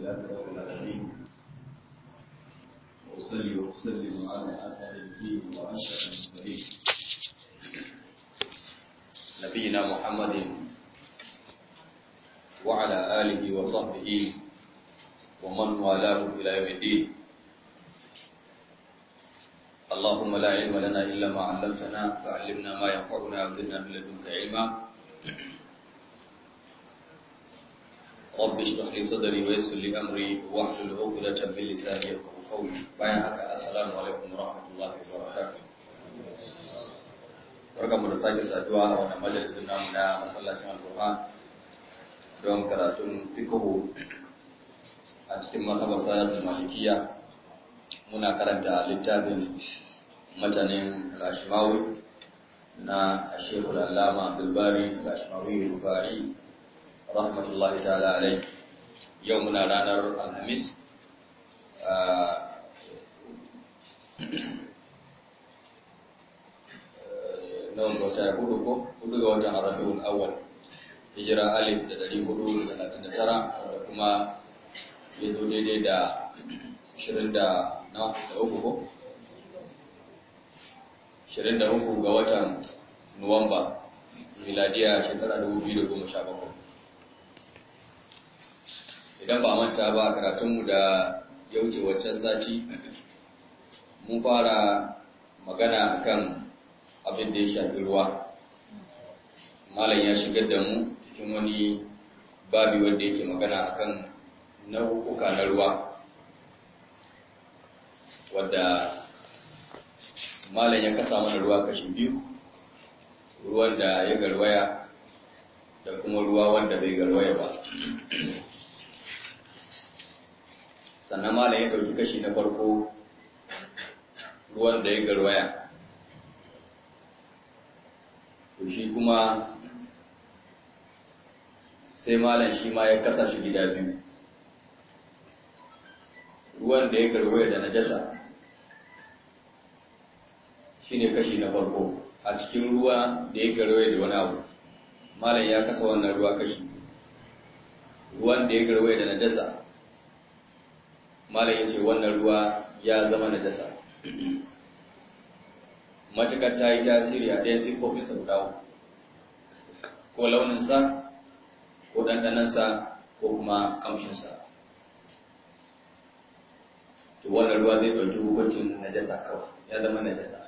لله رب العالمين وأصلي وأسلم على أسعد الدين وأشرف المرسلين نبينا محمد وعلى آله وصحبه ومن والاه إلى يوم الدين اللهم لا علم لنا إلا ما علمتنا فعلمنا ما ينفعنا وزدنا من لدنك علما رب اشرح لي صدري ويسر لي أمري واحلل عقدة من لساني يفقهوا قولي bayan haka assalamu alaikum warahmatullahi wabarakatuh barkamu da sake saduwa a wannan majalisin namu na masallacin alqur'an don karatun fiqhu a cikin mazhabar salatul malikiyya muna karanta littafin matanin al-ashmawi na Sheikhul Allama Abdul Bari al-Ashmawi Rufai rahmatullahi ta'ala alai yau muna ranar Alhamis nawa ga wata hudu ko hudu ga watan Rabiul Awwal hijira alif da dari hudu da talatin da tara da kuma ya zo daidai da ashirin da na da uku ko? ashirin da uku ga watan Nuwamba, miladiya shekara dubu biyu da goma sha bakwai. Idan ba manta ba karatunmu da ya wuce waccan sati, mun fara magana akan abin da ya shafi ruwa. Malam ya shigar da mu cikin wani babi wanda yake magana akan nau'uka na ruwa. wadda malam ya kasa mana ruwa kashi biyu ruwan da ya garwaya da kuma ruwa wanda bai garwaya ba sannan malam ya dauki kashi na farko ruwan da ya garwaya to shi kuma sai malam shi ma ya kasa shi gida biyu ruwan da ya garwaya da najasa shine kashi na farko a cikin ruwa da ya garwaye da wani abu malam ya kasa wannan ruwa kashi ruwan da ya garwaye da najasa malam ya ce wannan ruwa ya zama najasa matukar ta yi tasiri a ɗayan siffofinsa guda uku ko launinsa ko ɗanɗanansa ko kuma ƙamshinsa to wannan ruwa zai ɗauki hukuncin najasa kawai ya zama najasa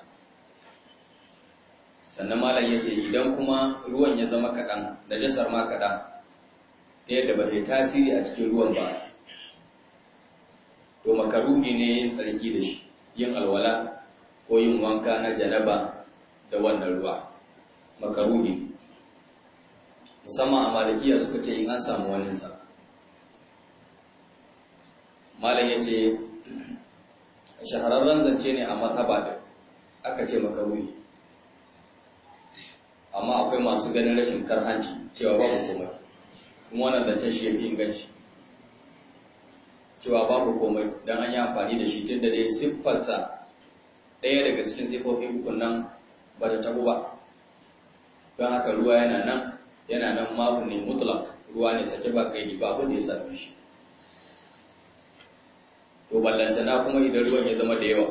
sannan malam ya ce idan kuma ruwan ya zama kaɗan najasar ma kaɗan ta yadda ba ta yi tasiri a cikin ruwan ba to makaruhi ne yin tsarki da shi yin alwala ko yin wanka na janaba da wannan ruwa makaruhi musamman a malikiya suka ce in an samu waninsa malam ya ce shahararren zance ne a mazhaba da aka ce makaruhi amma akwai masu ganin rashin karhanci cewa babu komai kuma wannan zancen shi yafi inganci cewa babu komai don an yi amfani da shi tun da dai siffarsa ɗaya daga cikin siffofi ukun nan ba ta tabu ba don haka ruwa yana nan yana nan mabu ne mutlak ruwa ne sake ba kai ba abin da ya same shi to ballantana kuma idan ruwan ya zama da yawa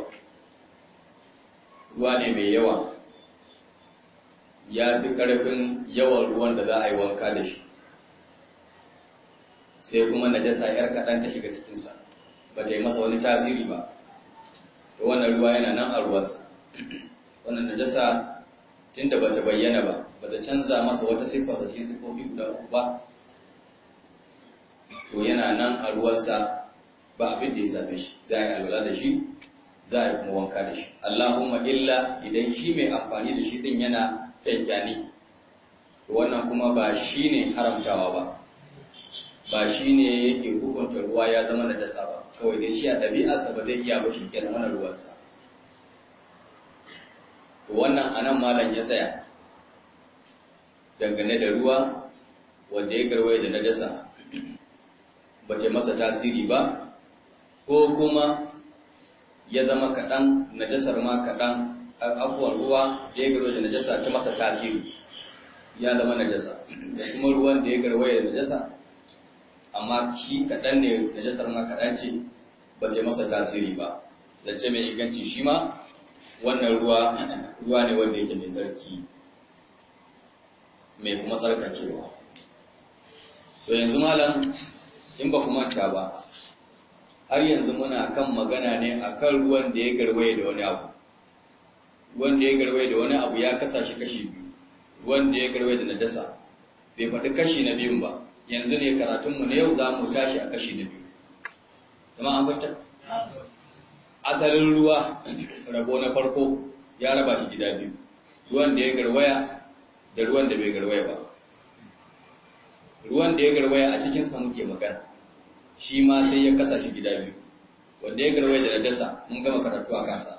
ruwa ne mai yawa ya fi ƙarfin yawan ruwan da za a yi wanka da shi sai kuma najasa ‘yar kaɗan ta shiga cikinsa ba ta yi masa wani tasiri ba da wannan ruwa yana nan a ruwansa wannan najasa tun da ba ta bayyana ba ba ta canza masa wata siffarsa cikin siffofi guda uku ba to yana nan a ruwansa ba abin da ya same shi za a yi alwala da shi za a yi kuma wanka da shi allahumma illa idan shi mai amfani da shi din yana kyankyani wannan kuma ba shi ne haramtawa ba ba shi ne yake hukunta ruwa ya zama na jasa ba kawai dai shi a ɗabi'arsa ba zai iya ba shi kenan mana ruwansa to wannan anan malam ya tsaya dangane da ruwa wanda ya garwaye da najasa ba ta masa tasiri ba ko kuma ya zama kaɗan najasar ma kaɗan abubuwan ruwa da ya garwaye da najasa ta masa tasiri ya zama najasa da kuma ruwan da ya garwaye da najasa amma amma shi kaɗan ne najasar ma kaɗan ce ba ta masa tasiri ba zance mai inganci shi ma wannan ruwa ruwa ne wanda yake mai tsarki mai kuma tsarkakewa to yanzu malam in ba ku manta ba har yanzu muna kan magana ne akan ruwan da ya garwaye da wani abu ruwan da ya garwaye da wani abu ya kasa shi kashi biyu ruwan da ya garwaye da najasa bai faɗi kashi na biyun ba yanzu ne karatunmu na yau za mu tashi a kashi na biyu zama an fata asalin ruwa rabo na farko ya raba shi gida biyu ruwan da ya garwaya da ruwan da bai garwaya ba ruwan da ya garwaya a cikinsa muke magana shi ma sai ya kasa shi gida biyu wanda ya garwaya da najasa mun gama karatu a kansa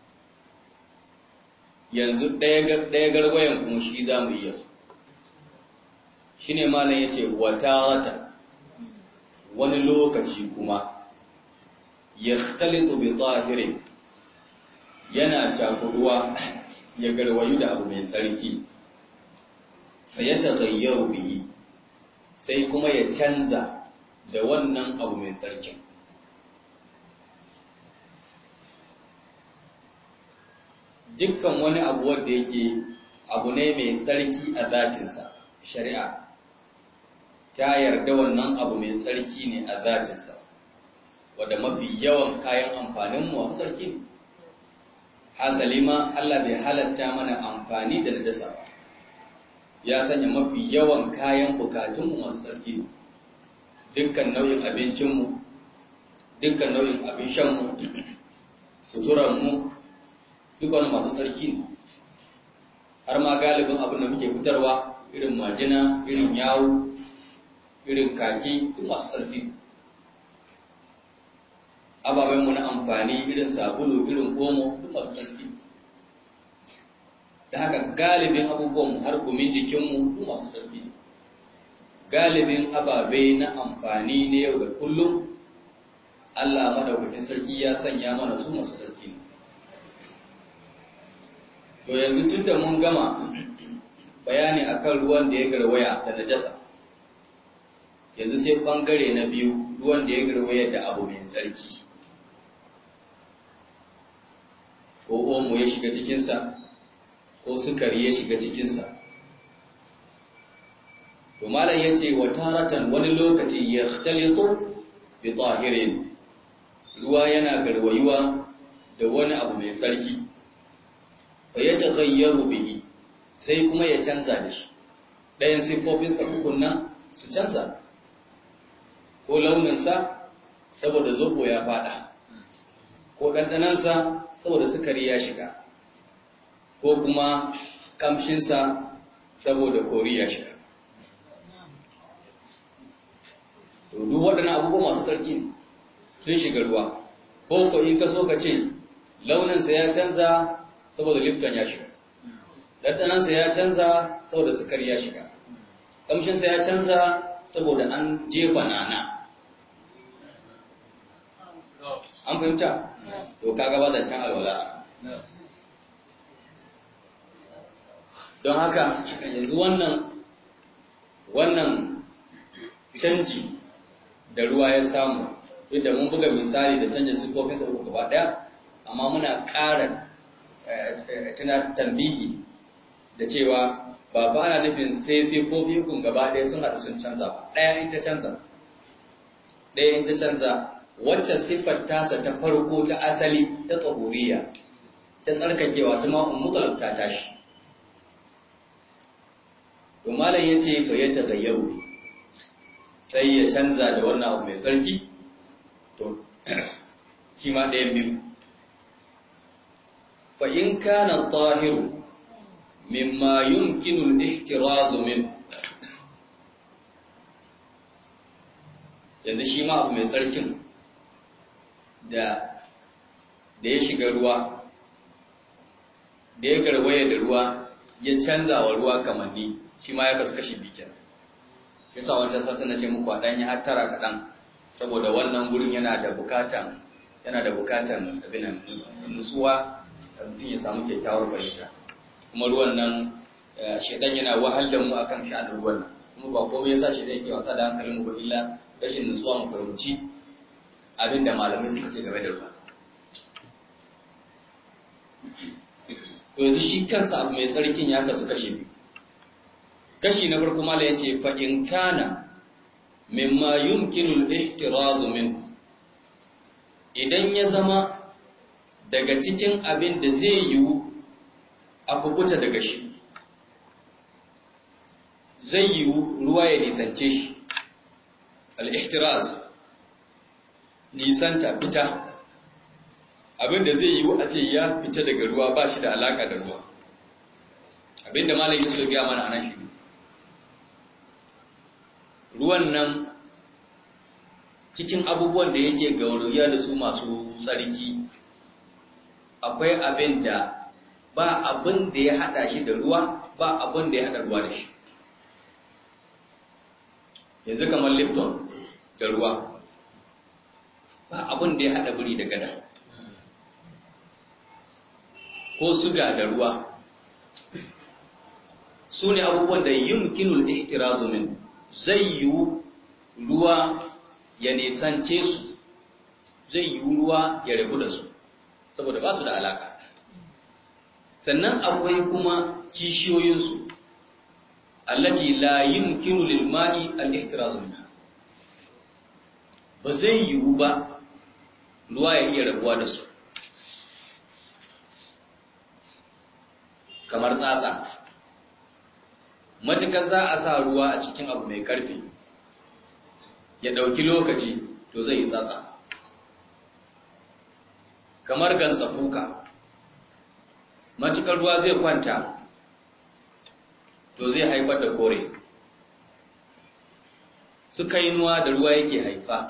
yanzu ɗaya garwayan kuma shi za mu iya shi ne malam ya ce wata wani lokaci kuma ya talitu bi tsahirin yana cakuruwa ya garwayu da abu mai tsarki sai ya tagayyaru bihi sai kuma ya canza da wannan abu mai tsarkin dukkan wani abu wanda yake abu ne mai tsarki a zatinsa shari'a ta yarda wannan abu mai tsarki ne a zatinsa wadda mafi yawan kayan amfaninmu a tsarki ne hasali ma Allah bai halatta mana amfani da najasa ba ya sanya mafi yawan kayan bukatunmu masu tsarki ne dukkan nau'in abincinmu dukkan nau'in abin shanmu suturanmu duk wani masu tsarki ne har ma galibin abin da muke fitarwa irin majina irin yawo irin kaki duk masu tsarki ababenmu na amfani irin sabulu irin omo duk masu tsarki da haka galibin abubuwanmu har gumin jikinmu duk masu tsarki galibin ababe na amfani na yau da kullum Allah madaukakin sarki ya sanya mana su masu tsarki ne to yanzu tun da mun gama bayani akan ruwan da ya garwaya da najasa yanzu sai bangare na biyu ruwan da ya garwaya da abu mai tsarki ko omo ya shiga cikinsa ko sukari ya shiga cikinsa to malam ya ce wa taratan wani lokaci ya talito bi tahirin ruwa yana garwayuwa da wani abu mai tsarki fa ya taghayyaru bihi sai kuma ya canza da shi ɗayan siffofinsa ukun nan su canza ko launinsa saboda zobo ya fada ko ɗanɗanansa saboda sukari ya shiga ko kuma ƙamshinsa saboda kori ya shiga to duk waɗannan abubuwa masu tsarki ne sun shiga ruwa ko ko in ka so ka ce launinsa ya canza saboda lifton ya shiga ɗanɗanansa ya canza saboda sukari ya shiga ƙamshinsa ya canza saboda an jefa nana an fahimta to kaga ba zancen alwala don haka yanzu wannan wannan canji da ruwa ya samu yadda mun buga misali da canjin siffofinsa uku gaba ɗaya amma muna ƙara tana tambihi da cewa ba ba ana nufin sai siffofin kun gaba ɗaya sun haɗu sun canza ba ɗaya in ta canza ɗaya in ta canza wacce siffar tasa ta farko ta asali ta tsahuriya ta tsarkakewa ta ma'un mutalab ta tashi to malam ya ce fa ya tagayyaru sai ya canza da wannan abu mai tsarki to shi ma ɗayan biyu fa in kana tahiru mimma yumkinu al-ihtirazu min yanzu shi ma abu mai tsarkin da da ya shiga ruwa da ya garwaye da ruwa ya canza wa ruwa kamanni shi ma ya kasu kashi bikin yasa wancan sata na ce muku a ɗanyi hattara kaɗan saboda wannan gurin yana da bukatan yana da bukatan abin nutsuwa da mutum ya samu kyakkyawar fahimta kuma ruwan nan shedan yana wahal da mu akan sha'anin ruwan nan kuma ba komai yasa shedan yake wasa da hankalin mu ba illa rashin nutsuwa mu fahimci abin da malamai suka ce game da ruwa to yanzu shi kansa abu mai tsarkin ya kasu kashe biyu kashi na farko mala ya ce fa'in kana mimma yumkinul ihtirazu min idan ya zama daga cikin abin da zai yiwu a kubuta daga shi zai yiwu ruwa ya nisance shi al-ihtiraz nisanta fita abin da zai yiwu a ce ya fita daga ruwa ba shi da alaka da ruwa abin da malam yusuf ya mana anan shi ruwan nan cikin abubuwan da yake gauriya da su masu tsarki akwai abin da ba abin da ya hada shi da ruwa ba abin da ya hada ruwa da shi yanzu kamar lipton da ruwa ba abin da ya hada buri da gada ko suga da ruwa su ne abubuwan da yumkinul ihtirazu min zai yiwu ruwa ya nisance su zai yiwu ruwa ya rabu da su saboda ba su da alaka sannan akwai kuma kishiyoyinsu allati la yumkinu lil ma'i al ihtirazu minha ba zai yiwu ba ruwa ya iya rabuwa da su kamar tsatsa matukar za a sa ruwa a cikin abu mai karfi ya ɗauki lokaci to zai yi tsatsa kamar gansa fuka matukar ruwa zai kwanta to zai haifar da kore suka yi nuwa da ruwa yake haifa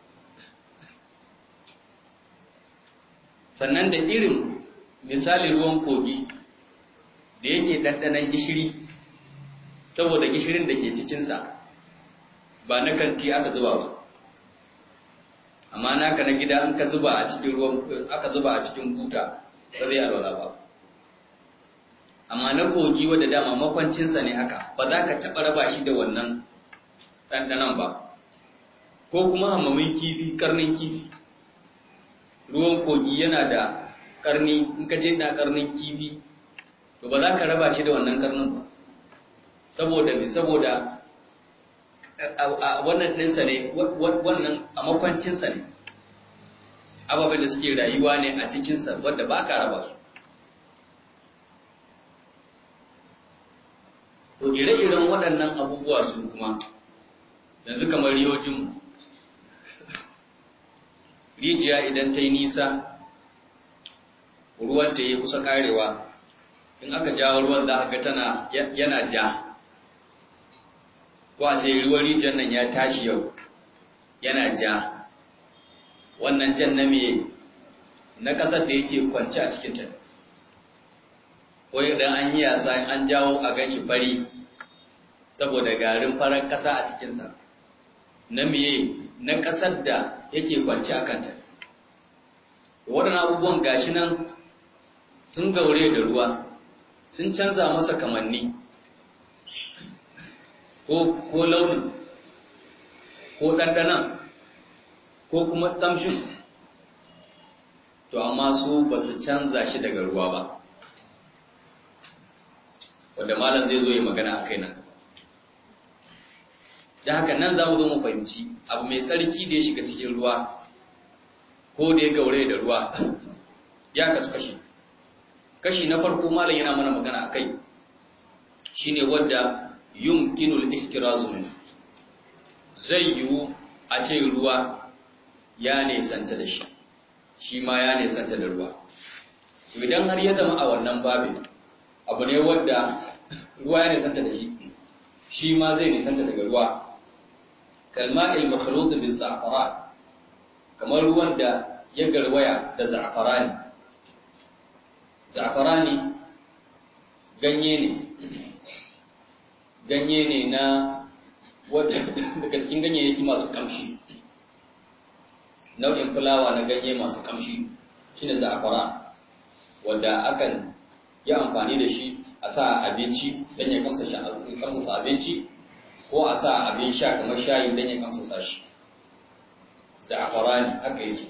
sannan da irin misali ruwan kogi da yake ɗanɗanan gishiri saboda gishirin da ke cikinsa ba na kanti aka zuba ba amma naka na gida an ka zuba a cikin ruwan aka zuba a cikin buta ba zai alwala ba amma na kogi wadda dama makwancinsa ne haka ba za ka taɓa raba shi da wannan ɗanɗanan ba ko kuma hamamin kifi karnin kifi ruwan kogi yana da karni in ka je na karnin kifi to ba za ka raba shi da wannan karnin ba saboda me saboda wannan ɗinsa ne wannan a makwancinsa ne ababen da suke rayuwa ne a cikinsa wadda ba ka raba su to ire-iren waɗannan abubuwa su kuma yanzu kamar riyojinmu rijiya idan ta yi nisa ruwanta ya kusa karewa in aka jawo ruwan za ga tana yana ja ko a ce ruwan rijiyar nan ya tashi yau yana ja wannan jan na me na kasar da yake kwanci a cikin ta ko idan an yi yasa an jawo a ganshi fari saboda garin farar kasa a cikinsa na miye na kasar da yake kwanci a kanta waɗannan abubuwan gashi nan sun gaure da ruwa sun canza masa kamanni ko launin ko ɗanɗanan ko kuma ƙamshin to amma su ba su canza shi daga ruwa ba wadda malam zai zo yi magana a kai nan da haka nan za mu zo mu fahimci abu mai tsarki da ya shiga cikin ruwa ko da ya gaure da ruwa ya kasu kashi kashi na farko malam yana mana magana a kai shine wadda yumkinul ihtirazu min zai yiwu a ce ruwa ya nesanta da shi shi ma ya nesanta da ruwa to idan har ya zama a wannan babin abu ne wadda ruwa ya nesanta da shi shi ma zai nesanta daga ruwa kalma il-makhlut bil za'faran kamar ruwan da ya garwaya da za'farani za'farani ganye ne ganye ne na daga cikin ganyayyaki masu kamshi nau'in fulawa na ganye masu kamshi shine za'faran wanda akan yi amfani da shi a sa abinci don ya kamsasa abinci ko a sa abin sha kamar shayi don ya kamsasa shi za'afarani haka yake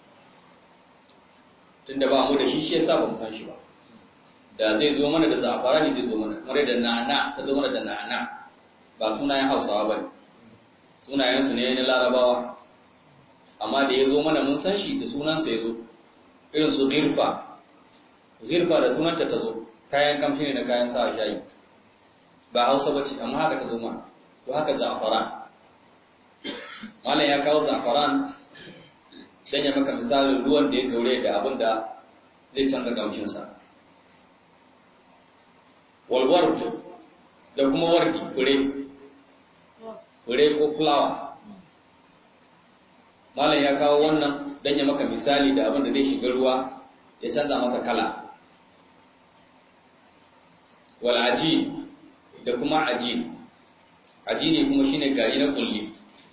tunda ba mu da shi shi yasa ba mu san shi ba da zai zo mana da za'afarani zai zo mana kamar da na'ana ta zo mana da na'ana ba sunayen hausawa ba ne sunayensu ne na larabawa amma da ya zo mana mun san shi da sunansa ya zo irin su girfa girfa da sunanta ta zo kayan kamshi ne da kayan sa shayi ba hausa ba ce amma haka ta zo mana to haka za'afaran malam ya kawo za'afaran dan ya maka misalin ruwan da ya gaure da abin da zai canza kamshinsa walward da kuma wardi fure fure ko fulawa malam ya kawo wannan dan ya maka misali da abin da zai shiga ruwa ya canza masa kala wal ajin da kuma ajin ajini kuma shine gari na kulli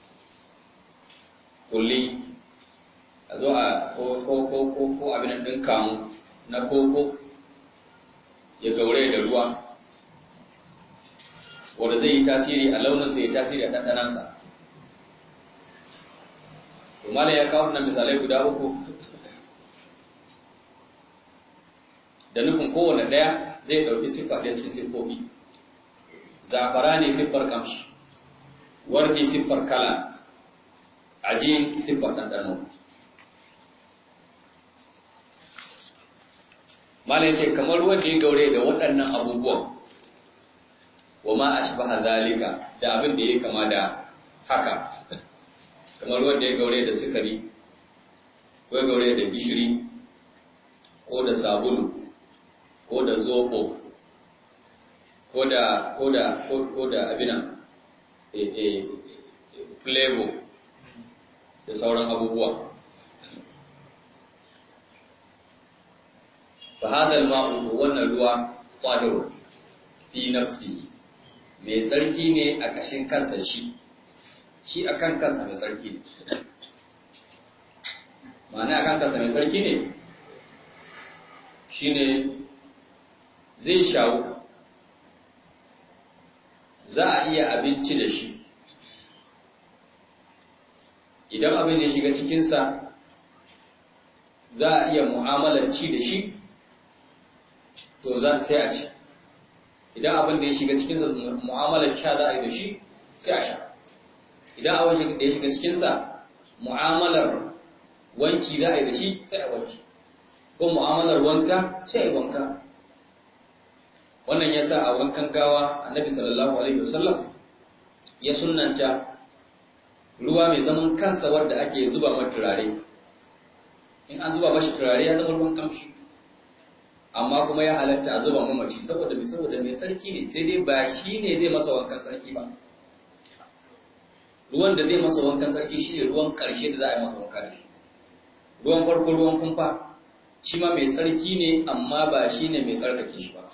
kulli a zo a ko ko ko ko ko abin din kamu na koko ya gaure da ruwa wanda zai yi tasiri a launinsa ya tasiri a ɗanɗanansa Umala ya kawo nan misalai guda uku da nufin kowane ɗaya zai ɗauki siffa ɗaya cikin siffofi. Zafara ne siffar kamshi, wardi siffar kala, ajin siffar ɗanɗano. Malam ce kamar wanda ya gaure da waɗannan abubuwan, wa ma a zalika da abin da ya kama da haka. kamar wanda ya gaure da sukari ko ya gaure da gishiri ko da sabulu ko da zobo ko da ko da ko da abinan e e flavor da sauran abubuwa fa hada al-ma'u wannan ruwa tahir fi nafsi mai tsarki ne a kashin kansa shi shi a kan kansa mai tsarki ne ma'ana a kan kansa mai tsarki ne shi ne zai shawo za a iya abinci da shi idan abin ya shiga cikinsa za a iya mu'amalar ci da shi to za sai a ci idan abin da ya shiga cikinsa mu'amalar sha za a yi da shi sai a sha idan abin da ya shiga cikinsa mu'amalar wanki za a yi da shi sai a wanki ko mu'amalar wanka sai a yi wanka wannan ya sa a wankan gawa annabi sallallahu alaihi wasallam ya sunanta ruwa mai zaman kansa wadda ake zuba mata turare in an zuba mashi turare ya zama ruwan kamshi amma kuma ya halatta a zuba mamaci saboda mai saboda mai sarki ne sai dai ba shi ne zai masa wankan sarki ba ruwan da zai masa wankan sarki shi ne ruwan ƙarshe da za a yi masa wanka da shi ruwan farko ruwan kumfa shi ma mai tsarki ne amma ba shi ne mai tsarkake shi ba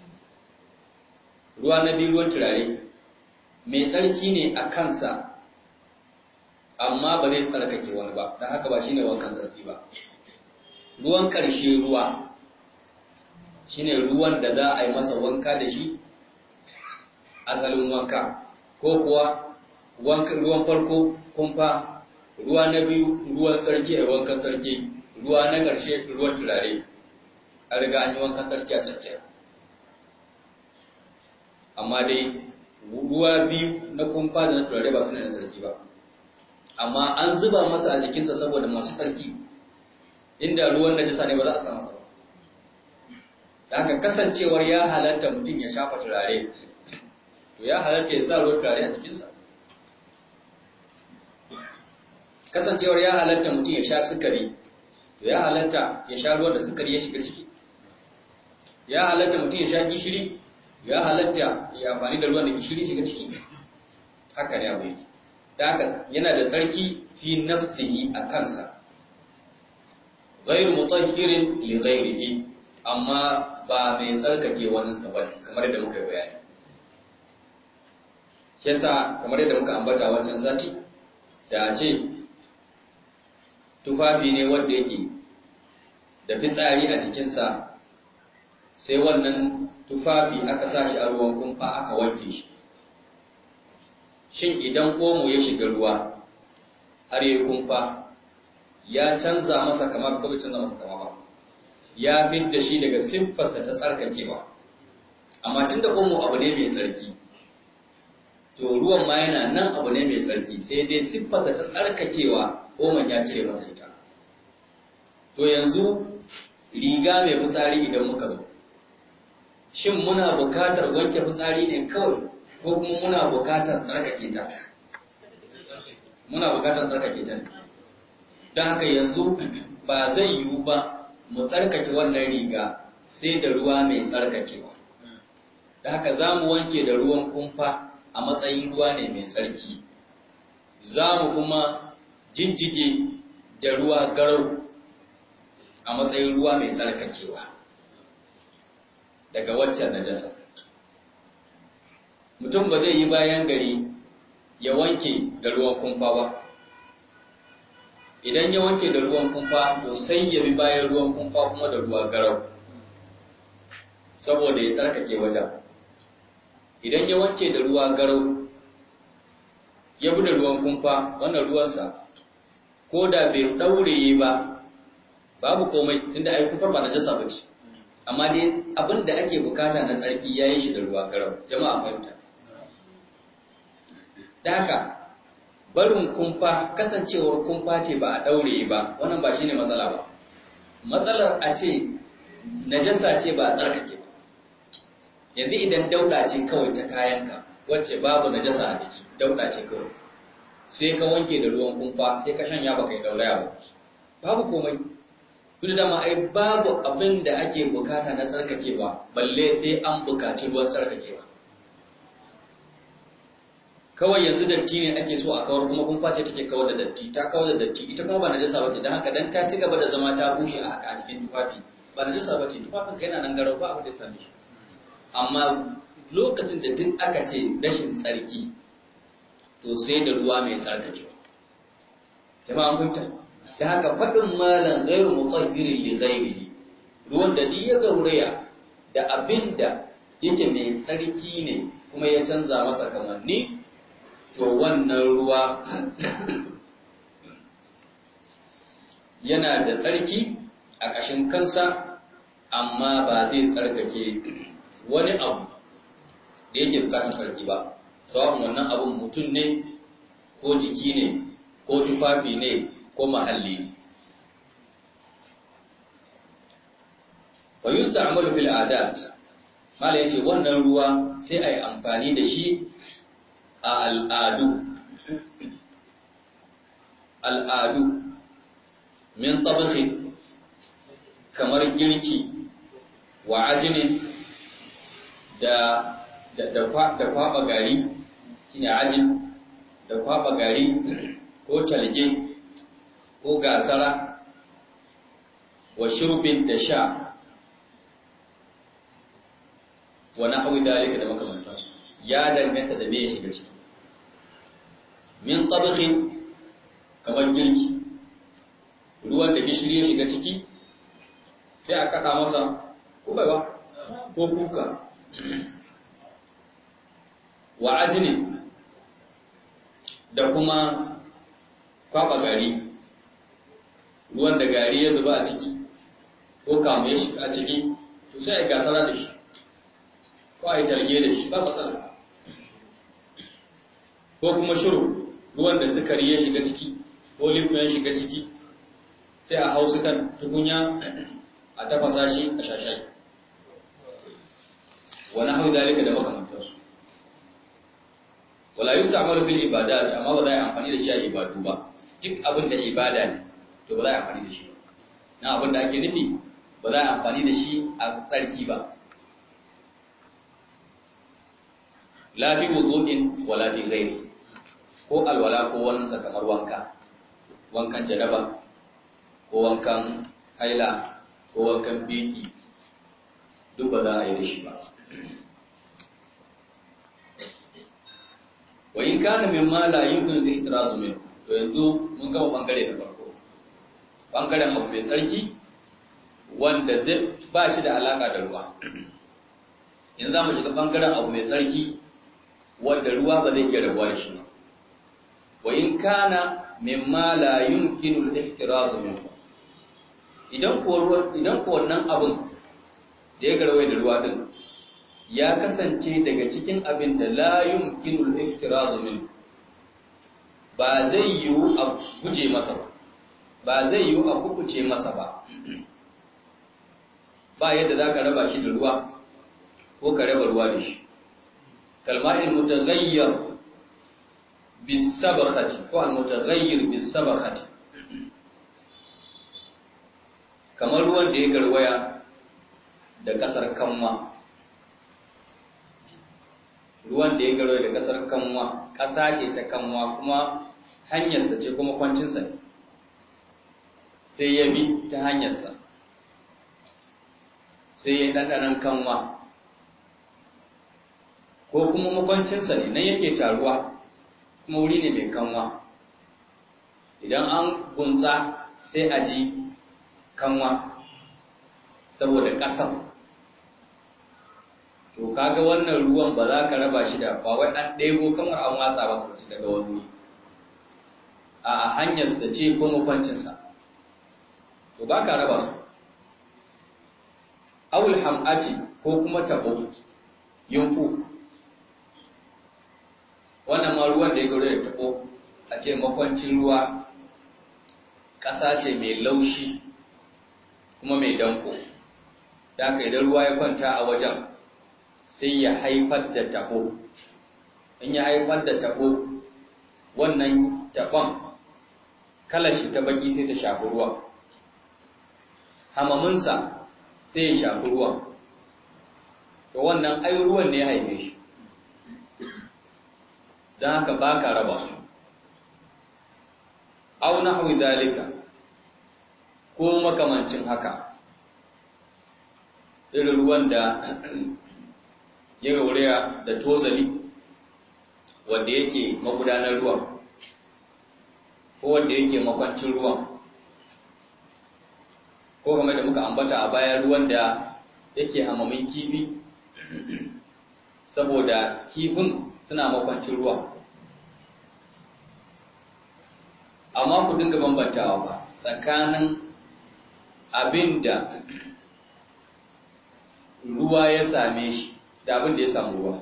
ruwa na biyu ruwan turare mai tsarki ne a kansa amma ba zai tsarkake wani ba don haka ba shi ne wankan tsarki ba ruwan ƙarshe ruwa shi ne ruwan da za a yi masa wanka da shi asalin wanka ko kuwa ruwan farko kumfa ruwa na biyu ruwan tsarki a wankan tsarki ruwa na ƙarshe ruwan turare a riga an yi wankan tsarki a tsakiya amma dai ruwa biyu na kumfa da na turare ba su ne na tsarki ba amma an zuba masa a jikinsa saboda masu tsarki inda ruwan najasa ne ba za a sa masa ba da haka kasancewar ya halatta mutum ya shafa turare to ya halatta ya sa ruwan turare a jikinsa kasancewar ya halatta mutum ya sha sukari to ya halatta ya sha ruwan da sukari ya shiga ciki ya halatta mutum ya sha gishiri ya halatta ya amfani da ruwan da gishiri shiga ciki haka ne abu yake da haka yana da tsarki fi nafsihi a kansa ghairu mutahhirin li ghairihi amma ba mai tsarkake waninsa ba kamar yadda muka yi bayani shi yasa kamar yadda muka ambata wancan sati da a ce tufafi ne wanda yake da fitsari a jikinsa sai wannan tufafi aka sa shi a ruwan kumfa aka wanke shi shin idan omo ya shiga ruwa har yi kumfa ya canza masa kamar ko bai canza masa kama ba ya fidda shi daga siffarsa ta tsarkakewa amma tun da umu abu ne mai tsarki to ruwan ma yana nan abu ne mai tsarki sai dai siffarsa ta tsarkakewa oman ya cire masa ita to yanzu riga mai fitsari idan muka zo shin muna bukatar wanke fitsari ne kawai ko kuma muna bukatar tsarkake ta muna bukatar tsarkake ta ne don haka yanzu ba zai yiwu ba mu tsarkake wannan riga sai da ruwa mai tsarkakewa da haka za mu wanke da ruwan kumfa a matsayin ruwa ne mai tsarki za mu kuma jijjige da ruwa garau a matsayin ruwa mai tsarkakewa daga waccan najasa mutum ba zai yi bayan gari ya wanke da ruwan kumfa ba idan ya wanke da ruwan kumfa to sai ya bi bayan ruwan kumfa kuma da ruwa garau saboda ya tsarkake wajen idan ya wanke da ruwa garau ya bi da ruwan kumfa wannan ruwansa ko da bai ɗaure ba babu komai tunda ai kumfar ba na jasa ba ce amma dai abin da ake bukata na tsarki ya yi shi da ruwa garau jama'a fahimta da haka barin kumfa kasancewar kumfa ce ba a ɗaure ba wannan ba shine matsala ba matsalar a ce najasa ce ba a tsarkake ba yanzu idan dauda ce kawai ta kayanka wacce babu najasa a jiki dauda ce kawai sai ka wanke da ruwan kumfa sai ka shanya ba kai dauraya ba babu komai duk da ma ai babu abin da ake bukata na tsarkakewa balle sai an bukaci ruwan tsarkakewa kawai yanzu datti ne ake so a kawar kuma kumfa ce take kawar da datti ta kawar da datti ita kuma ba najasa bace dan haka dan ta ci gaba da zama ta bushe a haka a jikin tufafi ba najasa bace tufafin kai yana nan garau ba abin da ya same shi amma lokacin da duk aka ce rashin tsarki to sai da ruwa mai tsarkakewa jama'a kun ta ta haka faɗin malan ghairu mutahhirin li ghairihi ruwan da ni ya gauraya da abinda yake mai tsarki ne kuma ya canza masa kamanni to wannan ruwa yana da tsarki a ƙashin kansa amma ba zai tsarkake wani abu da yake bukatun sarki ba sawa'un wannan abun mutum ne ko jiki ne ko tufafi ne ko mahalli ne fa yusta'malu fil adat mala yace wannan ruwa sai ai amfani da shi a al'adu al'adu min tabakhi kamar girki wa ajinin da da kwaba gari shine ajin da kwaba gari ko talge ko gasara wa shurbin da sha wa nahwi dalika da makamantansu ya danganta da me ya shiga ciki min tabakhin kamar girki ruwan da gishiri ya shiga ciki sai a kada masa ko baiwa ko kuka wa ajini da kuma kwaba gari ruwan da gari ya zuba a ciki ko kamu ya shiga a ciki to sai a gasara da shi ko a yi talge da shi ba matsala ko kuma shiru ruwan da sukari ya shiga ciki ko lifton ya shiga ciki sai a hau kan tukunya a tafasa shi a shashai wani hau dalika da makamantarsu wala yi sa'amalu fil ibadat amma ba za a yi amfani da shi a ibadu ba duk abin da ibada ne to ba za a yi amfani da shi na abin da ake nufi ba za a yi amfani da shi a tsarki ba lafi wudu'in wa lafi ghairi ko alwala ko wannan kamar wanka wankan janaba ko wankan haila ko wankan biki duk ba za a yi da shi ba wa in kana min ma la yumkin ihtirazu min to yanzu mun gama bangare da farko bangaren abu mai tsarki wanda zai ba shi da alaka da ruwa yanzu za mu shiga bangaren abu mai tsarki wanda ruwa ba zai iya rabuwa da shi ba wa in kana mimma la yumkinu al-ihtiraz minhu idan ko idan ko wannan abin da ya garwaye da ruwa din ya kasance daga cikin abin da la yumkinu al-ihtiraz minhu ba zai yiwu a guje masa ba ba zai yiwu a kukuce masa ba ba yadda za ka raba shi da ruwa ko ka raba ruwa da shi kalma'in mutaghayyar bisabakhati ko al-mutaghayyir bisabakhati kamar ruwan da ya garwaya da kasar kanwa ruwan da ya garwaya da kasar kanwa kasa ce ta kanwa kuma hanyarsa ce kuma kwancinsa ne sai ya bi ta hanyarsa sai ya ɗanɗanan kanwa ko kuma makwancinsa ne nan yake taruwa kuma wuri ne mai kanwa idan an gunsa sai a ji kanwa saboda ƙasar to kaga wannan ruwan ba za ka raba shi da ba wai an ɗebo kamar an watsa ba su daga wani wuri a hanyarsa ce ko makwancinsa to ba ka raba su awul ham'ati ko kuma tabo yunfu wannan ma ruwan da ya gaure da tabo a ce makwancin ruwa ƙasa ce mai laushi kuma mai danko da aka idan ruwa ya kwanta a wajen sai ya haifar da tabo in ya haifar da tabo wannan tabon kalashi ta baki sai ta shafi ruwa hamaminsa sai ya shafi ruwan to wannan ai ruwan ne ya haife shi don haka ba ka raba su au nahwi dalika ko makamancin haka irin ruwan da ya gauraya da tozali wanda yake magudanar ruwan ko wanda yake makwancin ruwan ko game da muka ambata a baya ruwan da yake hamamin kifi saboda kifin suna makwancin ruwa amma ku dinga bambantawa ba tsakanin abin da ruwa ya same shi da abin da ya samu ruwa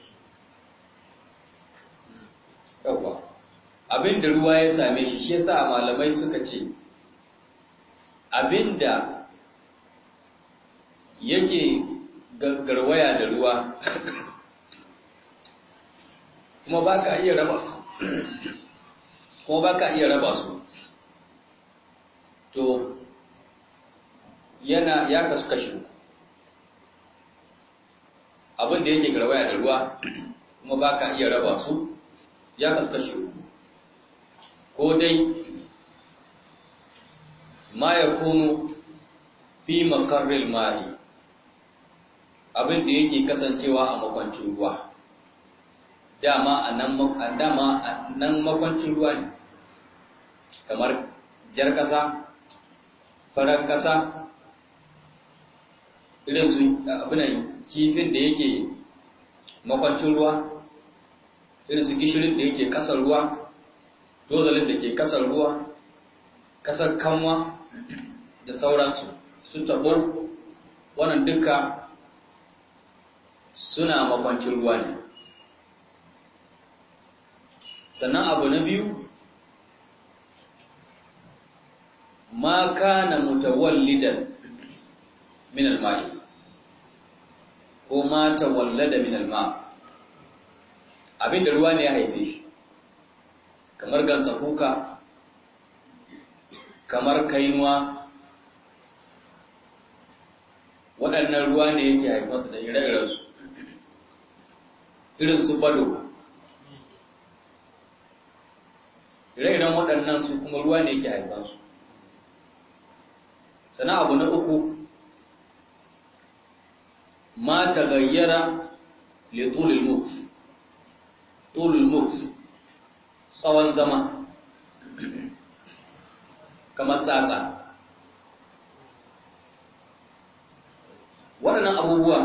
yawwa abin da ruwa ya same shi shi yasa malamai suka ce abin da yake garwaya da ruwa kuma ba ka iya raba kuma ba ka iya raba su to yana ya kasu kashi abin da yake garwaya da ruwa kuma ba ka iya raba su ya kasu kashi ko dai ma ya kunu fi makarril ma'i abin da yake kasancewa a makwancin ruwa dama a nan makwancin ruwa ne kamar jar ƙasa farar ƙasa irin su abinan kifin da yake makwancin ruwa irin su gishirin da yake ƙasar ruwa dozalin da ke ƙasar ruwa ƙasar kanwa da sauransu su taɓo wannan duka suna makwancin ruwa ne sannan abu na biyu ma kana mutawallidan min al-ma'i ko ma tawallada min al-ma abinda ruwa ne ya haife shi kamar gansa kuka kamar kainuwa waɗannan ruwa ne yake haifansu da ire-irensu irin su bado ire-iren waɗannan su kuma ruwa ne yake haifansu sana abu na uku ma ta gayyara le tulul mut tulul mut tsawon zama kamar tsatsa waɗannan abubuwa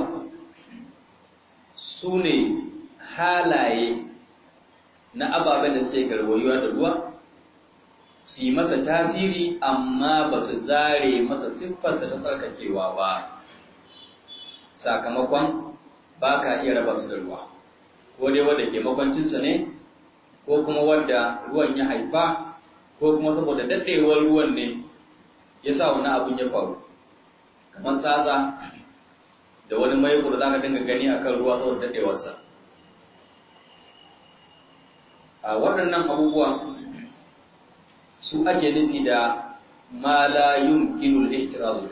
su ne halaye na ababen da suke garwayuwa da ruwa su yi masa tasiri amma ba su zare masa siffarsa ta tsarkakewa ba sakamakon ba ka iya raba su da ruwa ko dai wadda ke makwancinsa ne ko kuma wadda ruwan ya haifa ko kuma saboda daɗewar ruwan ne ya sa wani abin ya faru kamar tsatsa da wani maiko da za ka dinga gani a kan ruwa saboda daɗewarsa a waɗannan abubuwan su ake nufi da ma la yumkinul ihtirazu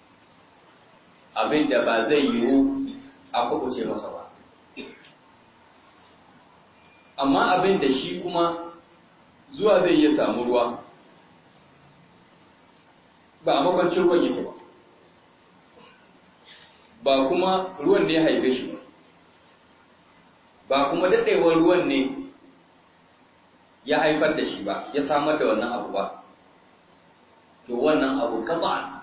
abin da ba zai yiwu a kuɓuce masa ba amma abin da shi kuma zuwa zai iya samu ruwa ba a makwancin ruwan yake ba ba kuma ruwan ne ya haife shi ba ba kuma daɗewar ruwan ne ya haifar da shi ba ya samar da wannan abu ba to wannan abu kaza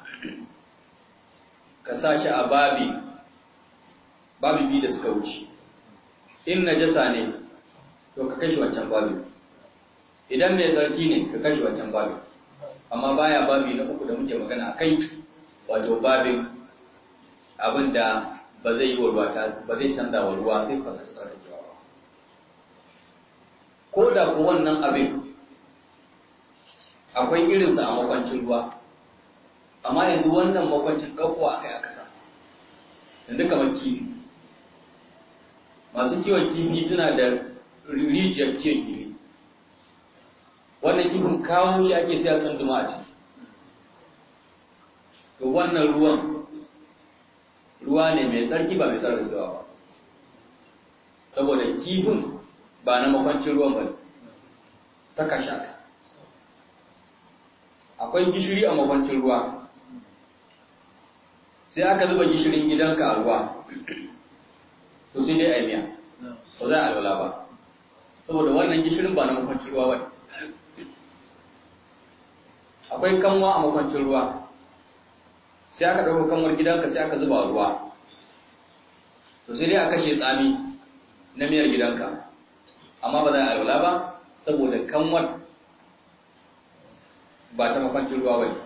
ka sa shi a babi babi biyu da suka wuce in najasa ne to ka kashi wancan babi idan mai tsarki ne ka kashi wancan babi amma baya babi na uku da muke magana kai wato babin abin da ba zai yi wa ruwa ba zai canza wa ruwa sai fasa tsarkakewa ba ko da ko wannan abin akwai irinsa a makwancin ruwa amma yanzu wannan makwancin ɗauko a kai a ƙasa yanzu kamar kifi masu kiwon kifi suna da rijiyar kiwon kifi wannan kifin kawo shi ake sai a tsanduma a ciki to wannan ruwan ruwa ne mai tsarki ba mai tsarkakewa ba saboda kifin ba na makwancin ruwan ba ne saka shi aka akwai gishiri a makwancin ruwa sai aka zuba gishirin gidanka a ruwa to sai dai a miya ba za a alwala ba saboda wannan gishirin ba na makwancin ruwa ba akwai kanwa a makwancin ruwa sai aka ɗauka kanwar gidanka sai aka zuba ruwa to sai dai a kashe tsami na miyar gidanka amma ba za a alwala ba saboda kanwar ba ta makwancin ruwa ba ne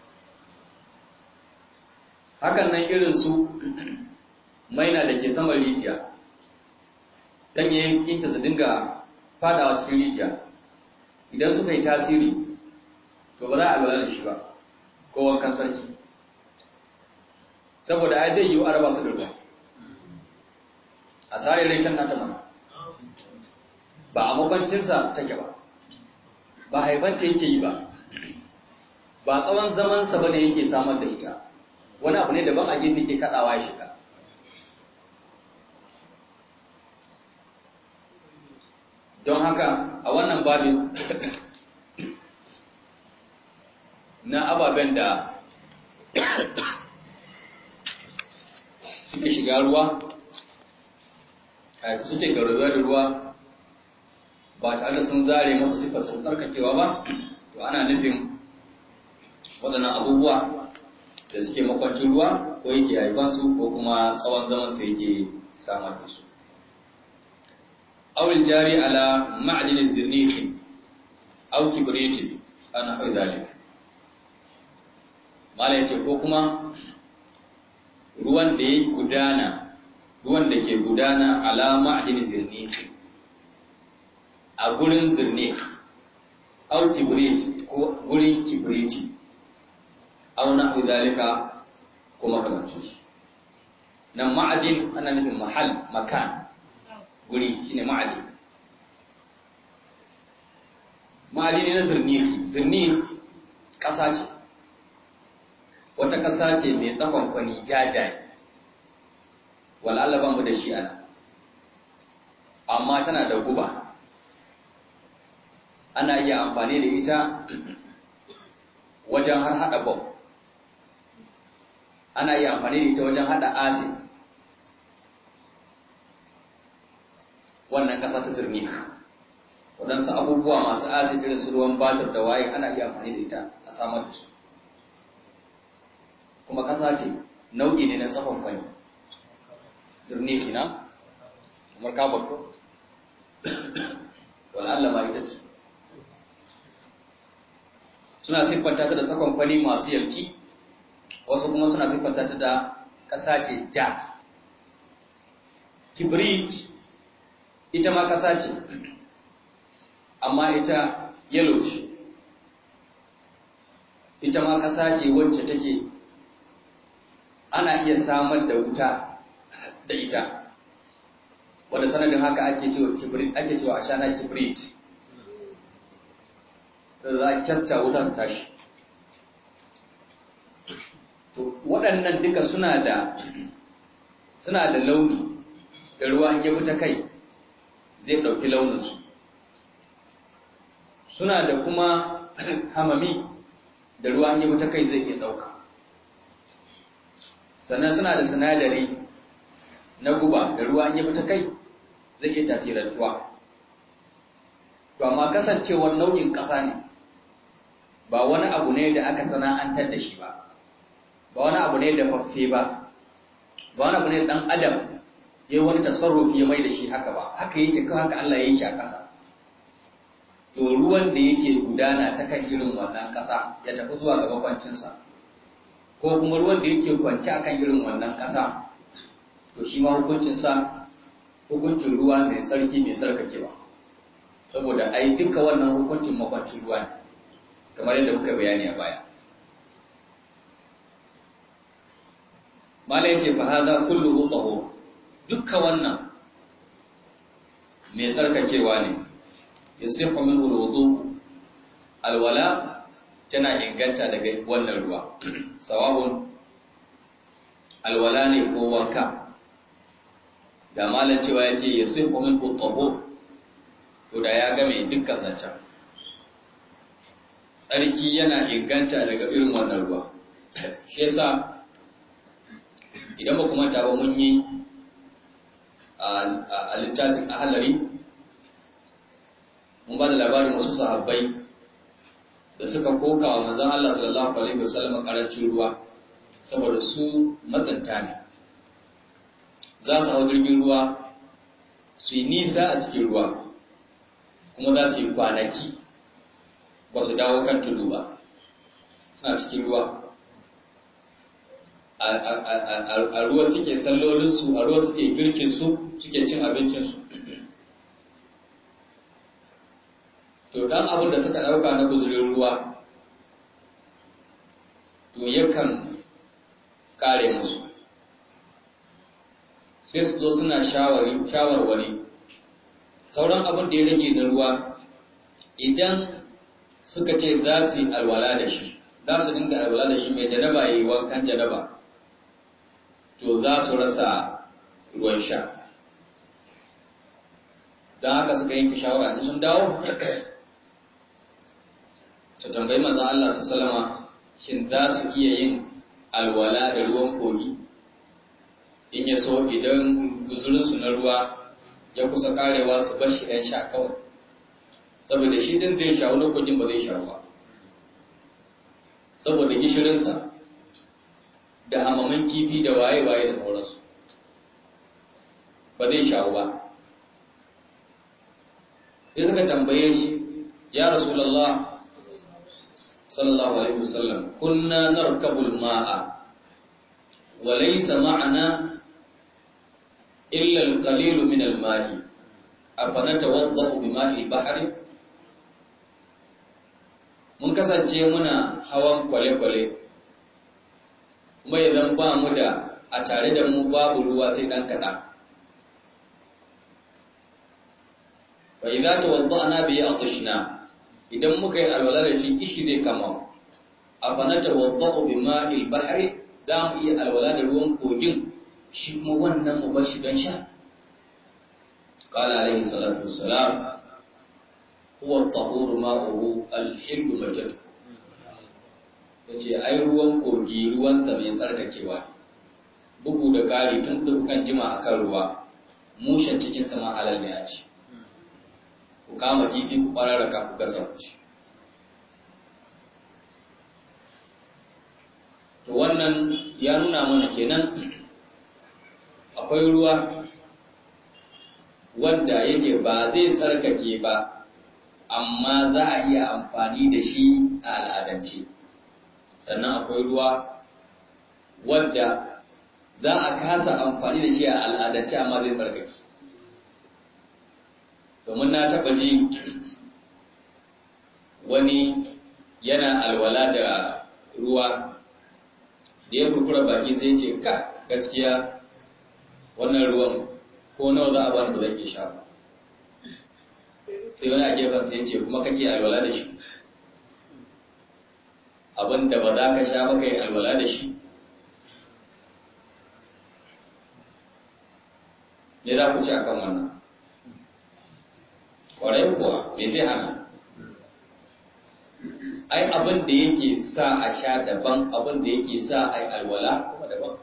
hakan nan irin su maina da ke saman rijiya ganyayyakinta su dinga fadawa cikin rijiya idan suka yi tasiri to ba za a alwala da shi ba ko wankan sarki saboda ai zai yi a raba su da ruwa a tsarin reshen nata mana ba a makwancinsa take ba ba haifanta yake yi ba ba tsawon zamansa ba ne yake samar da ita wani abu ne daban a gefe ke kaɗawa ya shiga don haka a wannan babin na ababen da suke shiga ruwa a suke garuwa da ruwa ba tare da sun zare masa siffar sun tsarkakewa ba to ana nufin waɗannan abubuwa da suke makwancin ruwa ko yake haifansu ko kuma tsawon zaman su yake samar da su awil jari ala ma'adinin zirnikin au kibritin ana hau zalik mala yace ko kuma ruwan da ya gudana ruwan da ke gudana ala ma'adinin zirnikin a gurin zirnik au kibrit ko gurin kibriti au na zalika ko makamancin su nan ma'adin ana nufin mahal makan guri shine ma'adin ma'adin ne na zirniki zirnik ƙasa ce wata ƙasa ce mai tsakon kwani jajaye wal'alla ba mu da shi ana amma tana da guba ana iya amfani da ita wajen har hada bom ana iya amfani da ita wajen hada acid wannan ƙasa ta zirni waɗansu abubuwa masu acid irin su ruwan batir da waye ana iya amfani da ita a samar da su kuma ƙasa ce nau'i ne na tsafon kwani zirni kina kamar kabar ko wal'alla ma ita ce suna siffanta ta da tsakonkwani masu yalki wasu kuma suna siffanta ta da ƙasa ce ja kibrit ita ma ƙasa ce amma ita yellow ce ita ma ƙasa ce wacce take ana iya samar da wuta da ita wanda sanadin haka ake cewa kibrit ake cewa ashana kibrit da za a kyasta wuta ta tashi to waɗannan duka suna da suna da launi da ruwa in ya ta kai zai ɗauki launinsu suna da kuma hamami da ruwa in ya ta kai zai iya ɗauka sannan suna da sinadari na guba da ruwa in ya ta kai zai iya tasirantuwa to amma kasancewar nau'in ƙasa ne ba wani abu ne da aka sana'antar da shi ba ba wani abu ne da faffe ba ba wani abu ne dan adam ya yi wani tasarrufi ya mai da shi haka ba haka yake kan haka Allah ya yake a ƙasa to ruwan da yake gudana ta kan irin wannan ƙasa ya tafi zuwa ga makwancinsa ko kuma ruwan da yake kwance akan irin wannan ƙasa to shi ma hukuncinsa hukuncin ruwa mai tsarki mai tsarkakewa saboda ai duka wannan hukuncin makwancin ruwa ne kamar yadda muka bayani a baya malai ce fa hadha kulluhu tahur dukkan wannan mai tsarkakewa ne yasihu minhu alwudu alwala tana inganta daga wannan ruwa sawabun alwala ne ko wanka da malam cewa yace yasihu minhu tahur to da ya game dukkan zancen tsarki yana inganta daga irin wannan ruwa shi yasa idan ba kuma ba mun yi a littafin ahalari mun ba da labarin wasu sahabbai da suka koka wa manzan Allah sallallahu alaihi wasallam karancin ruwa saboda su matsanta ne za su hau jirgin ruwa su yi nisa a cikin ruwa kuma za su yi kwanaki ba su dawo kan tudu ba suna cikin ruwa a ruwa suke sallolinsu a ruwa suke girkinsu suke cin abincinsu to dan abin da suka ɗauka na guzurin ruwa to yakan kare musu sai su zo suna shawarwari sauran abin da ya rage na ruwa idan suka ce za su yi alwala da shi za su dinga alwala da shi mai janaba ya yi wankan janaba to za su rasa ruwan sha don haka suka yanke shawara in sun dawo su tambayi manzan Allah su salama shin za su iya yin alwala da ruwan kogi in ya so idan guzurinsu na ruwa ya kusa karewa su bar shi ɗan sha kawai saboda shi din zai sha wani kogin ba zai sha ba saboda gishirinsa da hamamin kifi da waye-waye da sauransu ba zai sha ba sai suka tambaye shi ya rasulallah sallallahu alaihi wasallam kunna narkabul ma'a wa laysa ma'ana illa al-qalil min al-ma'i afanatawaddau bima'i al-bahri mun kasance muna hawan kwale-kwale kuma idan ba mu da a tare da mu babu ruwa sai dan kaɗan fa idza tawadda'na bi atishna idan muka yi alwala da shi kishi zai kama afana tawadda'u bi ma'il bahri za mu iya alwala da ruwan kogin shi kuma wannan mu bar shi don sha qala alaihi salatu wassalam huwa at-tahuru ma'uhu al-hillu majad yace ai ruwan kogi ruwan sa mai tsarkakewa bugu da kari tun da kukan jima akan ruwa mushen cikin sa ma halal ne a ci ku kama kifi ku ɓararraka ku gasa shi to wannan ya nuna mana kenan akwai ruwa wanda yake ba zai tsarkake ba amma za a iya amfani da shi a al'adance al'adance sannan akwai ruwa wanda za a kasa amfani da shi a al'adance amma zai tsarkake domin na taɓa ji wani yana alwala da ruwa da ya kurkura baki sai ce ka gaskiya wannan ruwan ko nawa za a bani ba zan iya sha ba sai wani a gefen sai ce kuma kake alwala da shi abin da ba za ka sha ba kai alwala da shi me za ku ci akan wannan kwarai kuwa me zai hana ai abin da yake sa a sha daban abin da yake sa a yi alwala kuma daban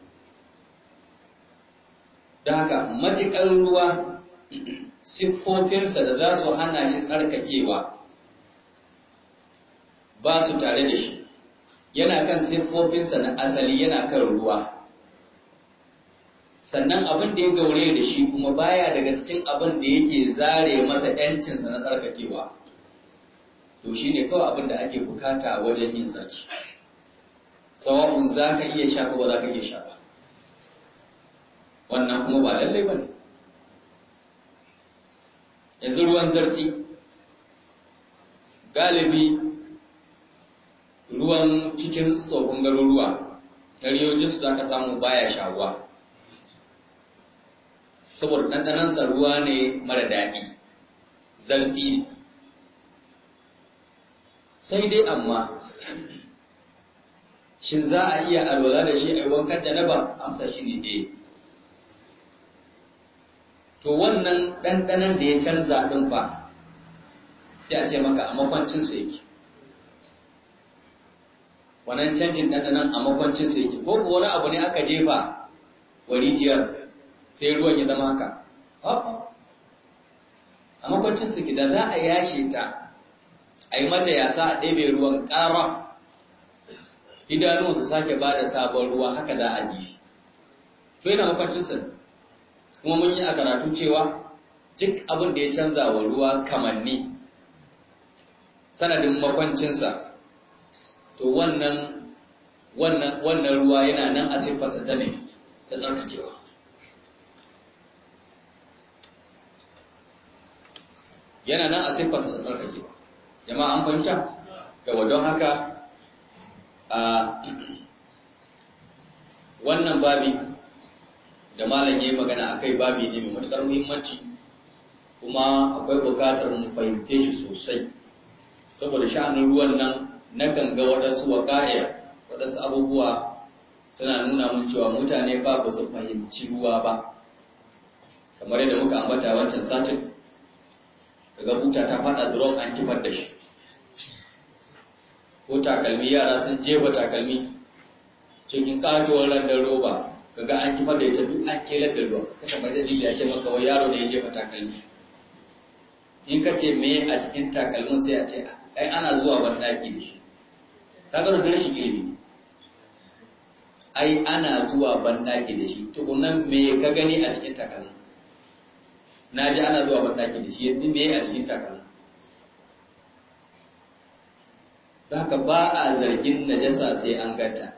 da haka matuƙar ruwa siffofinsa da za su hana shi tsarkakewa ba su tare da shi yana kan siffofinsa na asali yana kan ruwa sannan abin da ya gaure da shi kuma baya daga cikin abin da yake zare masa ‘yancinsa na tsarkakewa to shi ne kawai abin da ake bukata wajen yin tsarki sawa'un za ka iya sha ko ba za ka iya sha ba wannan kuma ba lallai ba ne yanzu ruwan zartsi galibi ruwan cikin tsohon garuruwa na riyojinsu za ka samu baya shawuwa saboda ɗanɗanansa ruwa ne mara daɗi zartsi ne sai dai amma shin za a iya alwala da shi a yi wankan janaba amsa shi ne ɗaya to wannan ɗanɗanan da ya canza ɗin fa sai a ce maka a makwancinsu yake wannan canjin ɗanɗanan a makwancinsu yake ko wani abu ne aka jefa wa rijiyar sai ruwan ya zama haka a makwancinsu ke da za a yashe ta a yi mata yasa a ɗebe ruwan ƙara idanun su sake ba da sabon ruwa haka za a ji shi to yana makwancinsa ne kuma mun yi a karatu cewa duk abin da ya canza wa ruwa kamanni sanadin makwancinsa to wannan wannan wannan ruwa yana nan a siffarsa ta ne ta tsarkakewa yana nan a siffarsa ta tsarkakewa jama'a an fahimta yawa don haka a wannan babi da malam ya yi magana a kai babi ne mai matuƙar muhimmanci kuma akwai buƙatar mu fahimce shi sosai saboda sha'anin ruwan nan na kan ga waɗansu waƙa'ir waɗansu abubuwa suna nuna mun cewa mutane fa ba su fahimci ruwa ba kamar yadda muka ambata wancan satin kaga buta ta faɗa drum an kifar da shi ko takalmi yara sun jefa takalmi cikin katuwar randar roba kaga an kifar da ita duk an kelar da ruwa kaka mai dalili ya ce maka wai yaro ne ya jefa takalmi in ka ce me a cikin takalmin sai a ce ai ana zuwa ban daki da shi kaga da rashin ilimi ai ana zuwa ban daki da shi tukunan me ka gani a cikin takalmin na ji ana zuwa ban daki da shi yanzu me a cikin takalmin haka ba a zargin najasa sai an ganta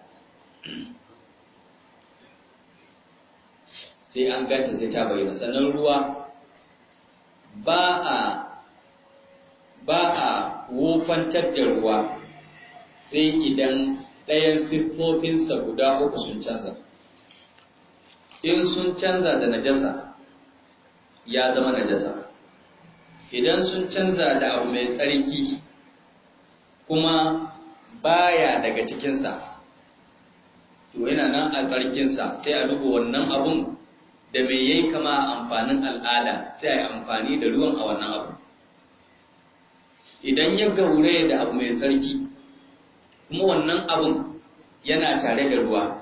sai an ganta sai ta bayyana sannan ruwa ba a ba a wofantar da ruwa sai idan ɗayan siffofinsa guda uku sun canza in sun canza da najasa ya zama najasa idan sun canza da abu mai tsarki kuma baya daga cikinsa to yana nan a tsarkinsa sai a duba wannan abun da mai yayi kama amfanin al'ada sai a yi amfani da ruwan a wannan abu idan ya gaure da abu mai tsarki kuma wannan abun yana tare da ruwa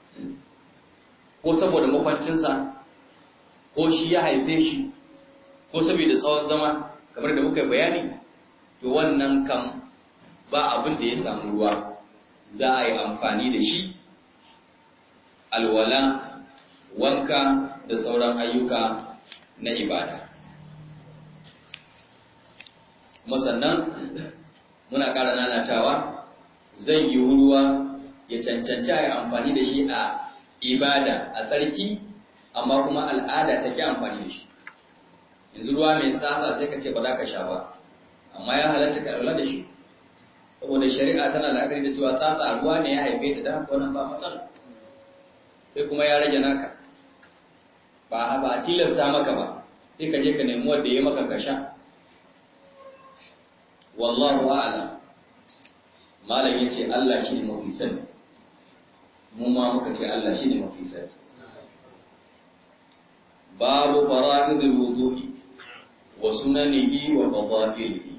ko saboda makwancinsa ko shi ya haife shi ko saboda tsawon zama kamar da muka bayani to wannan kan ba abin da ya samu ruwa za a yi amfani da shi alwala wanka da sauran ayyuka na ibada kuma sannan muna ƙara nanatawa zai yi ruwa ya cancanci a yi amfani da shi a ibada a tsarki amma kuma al'ada ta ƙi amfani da shi yanzu ruwa mai tsatsa sai ka ce ba za ka sha ba amma ya halatta ka lura da shi saboda shari'a tana la'akari da cewa tsatsa ruwa ne ya haife ta da haka wannan ba matsala sai kuma ya rage naka ba ba a tilasta maka ba sai ka je ka nemi wanda ya maka ka sha wallahu a'lam malam yace Allah shine mafi sani mu ma muka ce Allah shine mafi sani babu fara'idul wudu'i wa sunanihi wa fadailihi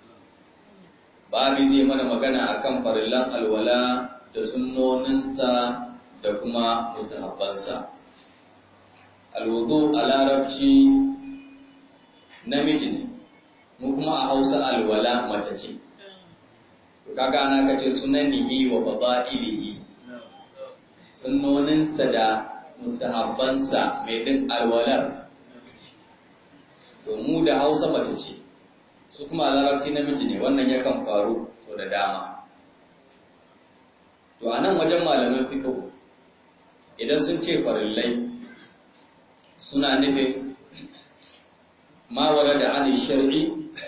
babu zai mana magana akan farillan alwala da sunnoninsa da kuma mustahabbansa alwudu a larabci namiji ne mu kuma a hausa alwala mace ce kaga ana kace sunanihi wa fadailihi sunnoninsa da mustahabbansa mai din alwalar to mu da hausa mace ce su kuma a larabci namiji ne wannan yakan faru so da dama to a nan wajen malaman fiqh idan sun ce farillai suna nufin ma warada an shar'i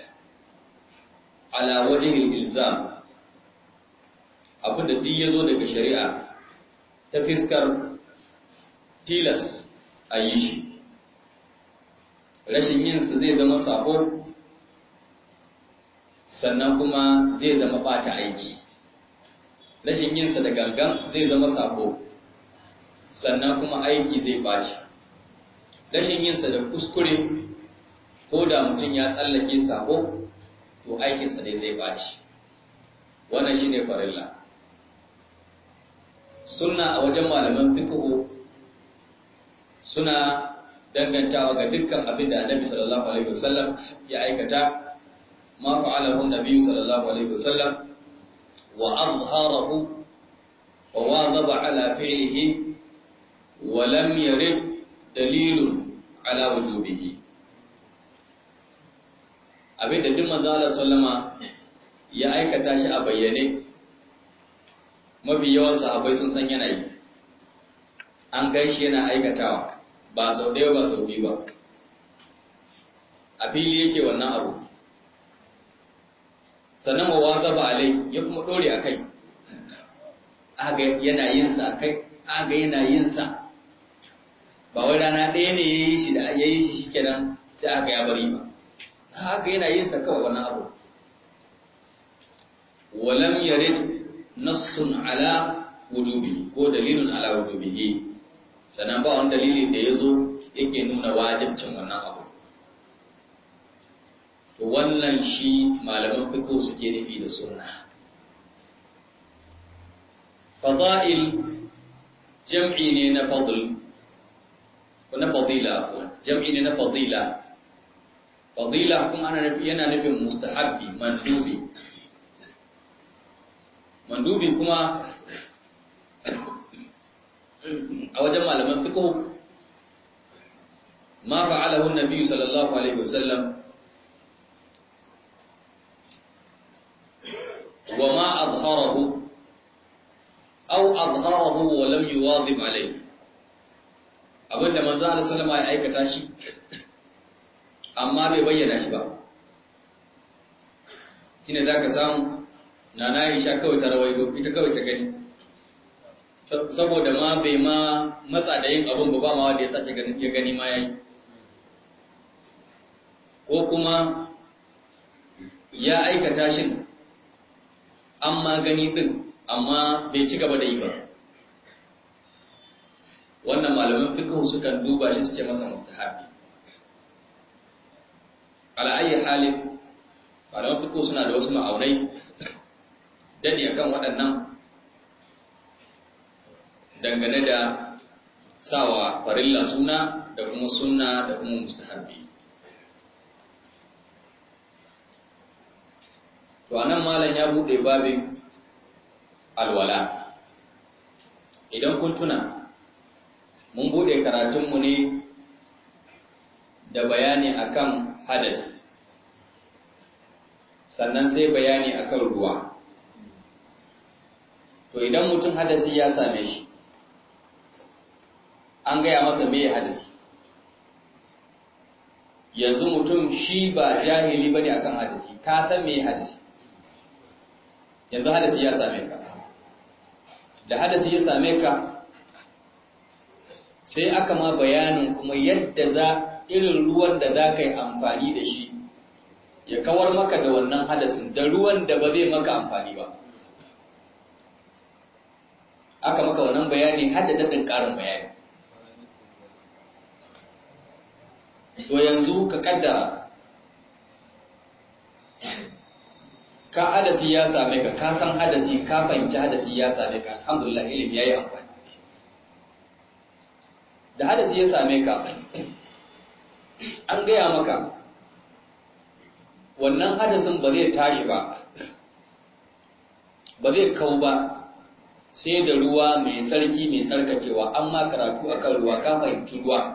ala wajhil ilzam abu da duk yazo daga shari'a ta fiskar tilas a yi shi rashin yinsa zai zama sabo sannan kuma zai zama bata aiki rashin yinsa da gangan zai zama sabo sannan kuma aiki zai baci rashin yinsa da kuskure ko da mutum ya tsallake sabo to aikinsa ne zai baci wannan shine farilla sunna a wajen malaman fiqh suna dangantawa ga dukkan abin da annabi sallallahu alaihi wasallam ya aikata ma fa'alahu annabi sallallahu alaihi wasallam wa azharahu wa wadaba ala fi'lihi wa lam yarid dalilun ala wujubihi abin da duk manzo Allah sallama ya aikata shi a bayyane mafi yawan sahabbai sun san yana yi an gaishe yana aikatawa ba sau ɗaya ba sau biyu ba a fili yake wannan abu sannan wa waka ba alai ya kuma ɗore a kai aga yana yin sa kai aga yana yin sa ba wai rana ɗaya ne ya yi shi da ya yi shi shikenan sai aka ya bari ba haka yana yin sa kawai wannan abu walam yarid nassun ala wujubi ko dalilun ala wujubihi sannan ba wani dalili da ya zo yake nuna wajibcin wannan abu to wannan shi malaman fiqh suke nufi da sunna fada'il jam'i ne na fadl ko na fadila afwan jam'i ne na fadila fadila kuma ana nufi yana nufin mustahabbi mandubi mandubi kuma a wajen malaman fiqh ma fa'alahu an-nabi sallallahu alaihi wasallam wa ma adharahu aw adharahu wa lam yuwadhib alayhi abinda manzo Allah sallama ya aikata shi amma bai bayyana shi ba shine zaka samu nana Aisha kawai ta rawaito ita kawai ta gani saboda ma bai ma matsa da yin abin ba ba ma wanda ya sace ya gani ma yayi ko kuma ya aikata shin amma gani din amma bai ci gaba da yi ba wannan malaman fiqh sukan duba shi suke masa mustahabi ala ayi halin malaman fiqh suna da wasu ma'aunai dadi akan waɗannan dangane da sawa farilla suna da kuma sunna da kuma mustahabbi to anan malam ya bude babin alwala idan kun tuna mun bude karatunmu ne da bayani akan hadasi sannan sai bayani akan ruwa to idan mutum hadasi ya same shi an gaya masa me hadasi yanzu mutum shi ba jahili bane akan hadasi ka san me hadasi yanzu hadasi ya same ka da hadasi ya same ka sai aka ma bayanin kuma yadda za irin ruwan da za ka yi amfani da shi ya kawar maka da wannan hadasin da ruwan da ba zai maka amfani ba aka maka wannan bayani har da daɗin ƙarin bayani to yanzu ka kaddara ka hadasi ya same ka ka san hadasi ka fahimci hadasi ya same ka alhamdulillah ilimi yayi amfani da hadasi ya same ka an gaya maka wannan hadasin ba zai tashi ba ba zai kau ba sai da ruwa mai sarki mai sarkakewa amma karatu akan ruwa ka fahimci ruwa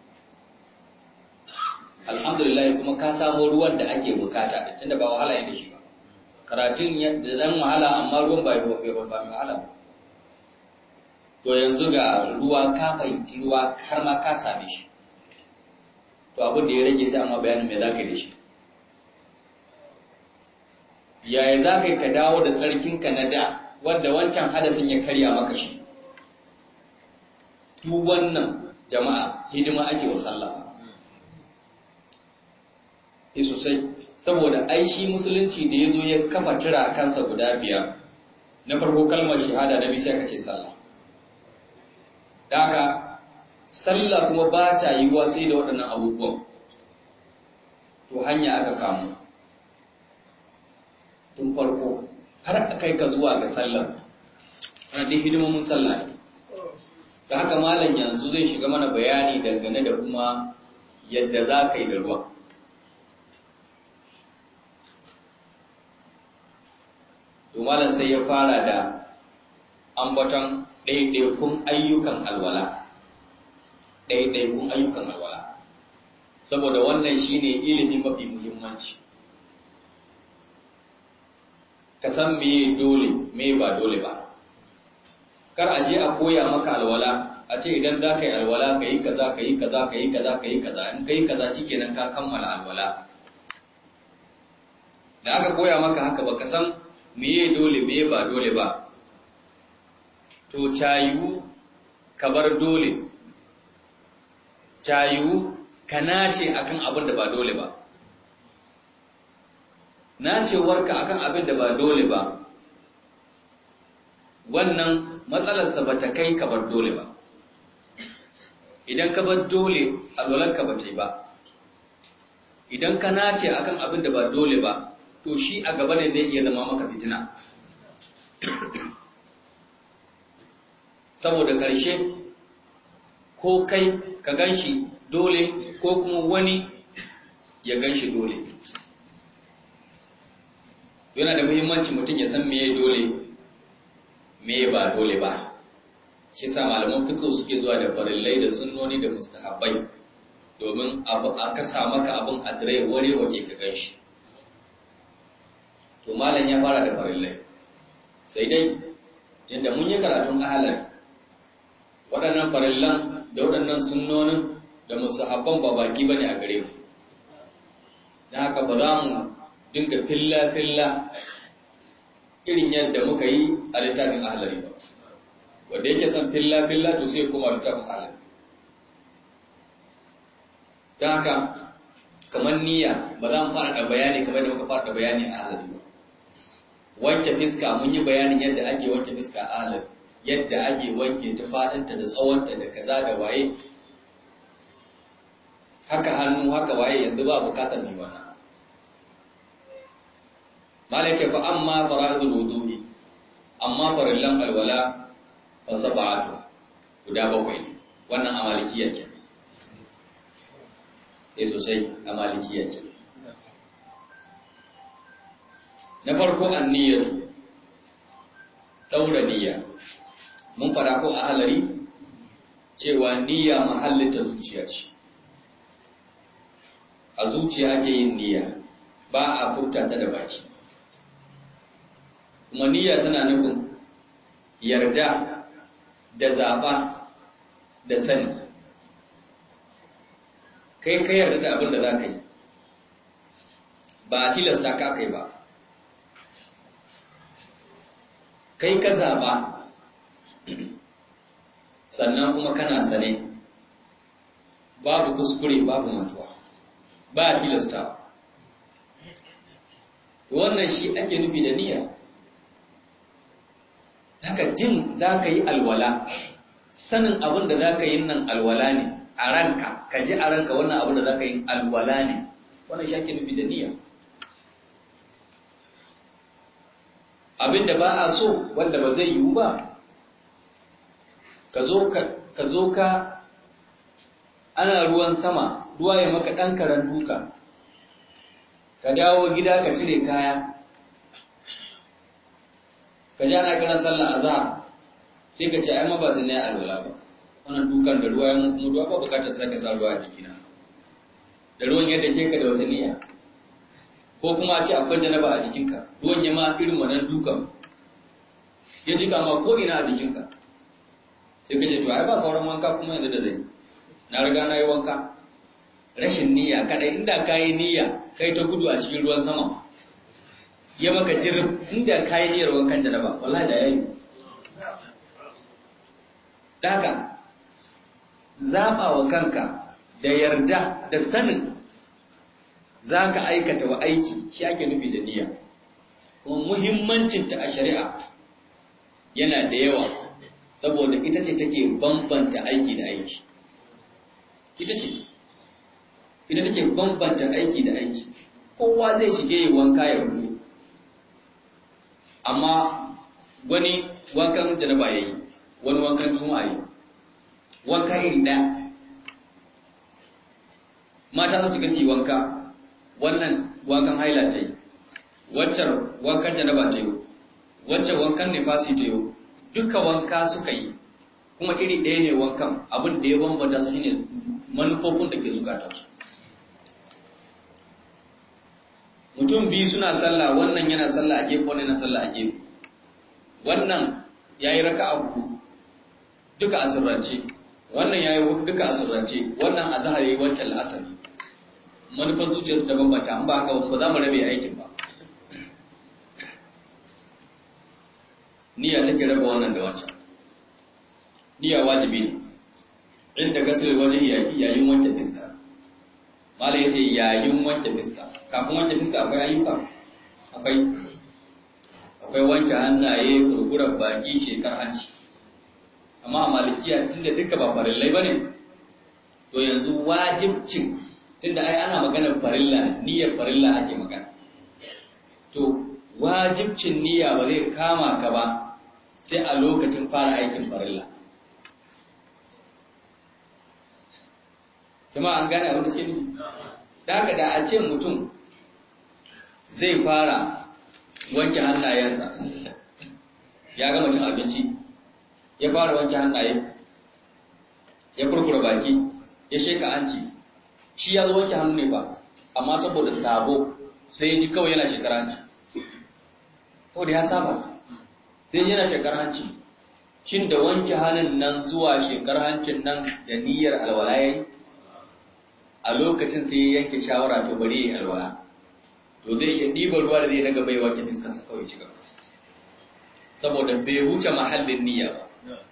alhamdulillah kuma ka samu ruwan da ake bukata da tunda ba wahala yake shi ba karatun da dan wahala amma ruwan ba ba ba mai wahala ba to yanzu ga ruwa ka fahimci ruwa har ma ka same shi to abin da ya rage sai amma bayanin me zaka yi da shi yaya za ka yi ka dawo da tsarkinka na da wanda wancan hadasin ya karya maka shi duk wannan jama'a hidima ake wa sallah e sosai saboda ai shi musulunci da ya zo ya kafa tira kansa guda biyar na farko kalmar shahada na bisa ka ce sallah da haka sallah kuma ba ta yi sai da waɗannan abubuwan to hanya aka kamu tun farko har a kai ka zuwa ga sallah ana dai hidimomin sallah ne da haka malam yanzu zai shiga mana bayani dangane da kuma yadda za ka yi da ruwa to malam sai ya fara da ambaton ɗaiɗaikun ayyukan alwala ɗaiɗaikun ayyukan alwala saboda wannan shine ilimi mafi muhimmanci ka san meye dole me ba dole ba kar a je a koya maka alwala a ce idan za ka yi alwala ka yi kaza ka yi kaza ka yi kaza ka yi kaza in ka yi kaza shikenan ka kammala alwala da aka koya maka haka ba ka san meye dole meye ba dole ba to tayiwu ka bar dole tayiwu ka nace akan abin da ba dole ba nacewarka akan abin da ba dole ba wannan matsalarsa ba ta kai ka bar dole ba idan ka bar dole alwalarka ba ta yi ba idan ka nace akan abin da ba dole ba to shi a gaba ne zai iya zama maka fitina saboda ƙarshe ko kai ka gan shi dole ko kuma wani ya gan shi dole yana da muhimmanci mutum ya san meye dole meye ba dole ba shi sa malaman fiqh suke zuwa da farillai da sunnoni da mustahabbai domin abu aka sa maka abin adrai ware wake ka gan shi to malam ya fara da farillai sai dai yadda mun yi karatun ahalar waɗannan farillan da waɗannan sunnonin da musahabban ba baki bane a gare mu don haka ba za mu dinga filla-filla irin yadda muka yi a littafin ahalari ba wanda yake son filla-filla to sai kuma littafin ahalari don haka kamar niyya ba za mu fara da bayani kamar da muka fara da bayani a ahalari ba wanke fiska mun yi bayanin yadda ake wanke fiska a ahalari yadda ake wanke ta faɗinta da tsawonta da kaza da waye haka hannu haka waye yanzu ba bukatar mai wannan malai ce fa amma fara'idul wudu'i amma farillan alwala fa sab'atu guda bakwai ne wannan a malikiya ke eh sosai a malikiya ke na farko anniyatu daura niyya mun fada ko a halari cewa niyya mahallin ta zuciya ce a zuciya ake yin niyya ba a furta ta da baki kuma niyya tana nufin yarda da zaɓa da sani kai ka yarda da abin da za ka yi ba a tilasta ka kai ba kai ka zaɓa sannan kuma kana sane babu kuskure babu mutuwa ba a tilasta wannan shi ake nufi da niyya haka jin za ka yi alwala sanin abin da za ka yi nan alwala ne a ranka ka ji a ranka wannan abin da za ka yi alwala ne wannan shi ake nufi da niyya abin da ba a so wanda ba zai yiwu ba ka zo ka ana ruwan sama ruwa ya maka ɗan karen duka ka dawo gida ka cire kaya ka ja na kiran sallah azhar sai ka ce ai ma ba sai na yi alwala ba wannan dukan da ruwa ya mun kuma ruwa ba bukatar sai ka sa ruwa a jikina da ruwan yadda ke ka da wata niyya ko kuma a ce akwai janaba a jikinka ruwan ya ma irin wannan dukan ya jika ma ko ina a jikinka sai ka ce to ai ba sauran wanka kuma yanzu da zai na riga na yi wanka rashin niyya kadai inda ka yi niyya kai ta gudu a cikin ruwan sama ya maka jirin inda ka yi niyyar wankan janaba wallahi da yayi daga zaɓa wa kanka da yarda da sanin za ka aikata wa aiki shi ake nufi da niyya kuma muhimmancinta a shari'a yana da yawa saboda ita ce take bambanta aiki da aiki ita ce ita take bambanta aiki da aiki kowa zai shige yi wanka ya fito amma wani wankan janaba ya yi wani wankan juma'a yi wanka iri ɗaya mata za su gasi wanka wannan wankan haila ta yi waccan wankan janaba ta yi waccan wankan nifasi ta yi duka wanka suka yi kuma iri ɗaya ne wankan abin da ya bambanta su ne manufofin da ke zukatarsu mutum biyu suna sallah wannan yana sallah a gefe wannan yana sallah a gefe wannan ya yi raka abu duka a sirrance wannan ya yi duka a sirrance wannan a zahar yi wancan la'asari manufar zuciyarsu da bambanta an ba haka ba za mu rabe aikin ba niyya take raba wannan da wancan niyya wajibi ne inda gasar wajen yayin wancan fiska malai yace yayin wancan fiska kafin wancan fiska akwai ayyuka akwai akwai wanke hannaye kurkurar baki shekar hanci amma a malikiya tunda duka ba farillai bane to yanzu wajibcin tunda ai ana maganar farilla niyyar farilla ake magana to wajibcin niyya ba zai kama ka ba sai a lokacin fara aikin farilla jama'a an gane abin da suke nufi da haka da a ce mutum zai fara wanke hannayensa ya gama cin abinci ya fara wanke hannaye ya kurkura baki ya sheka hanci shi ya zo wanke hannu ne ba amma saboda sabo sai ya ji kawai yana shekar hanci saboda ya saba sai yana shekar hanci shin da wanke hannun nan zuwa shekar hancin nan da niyyar alwala yayi a lokacin sai ya yanke shawara to bari ya yi alwala to zai iya ɗiba ruwa da zai daga bai wanke fiskarsa kawai shiga saboda bai wuce mahallin niyya ba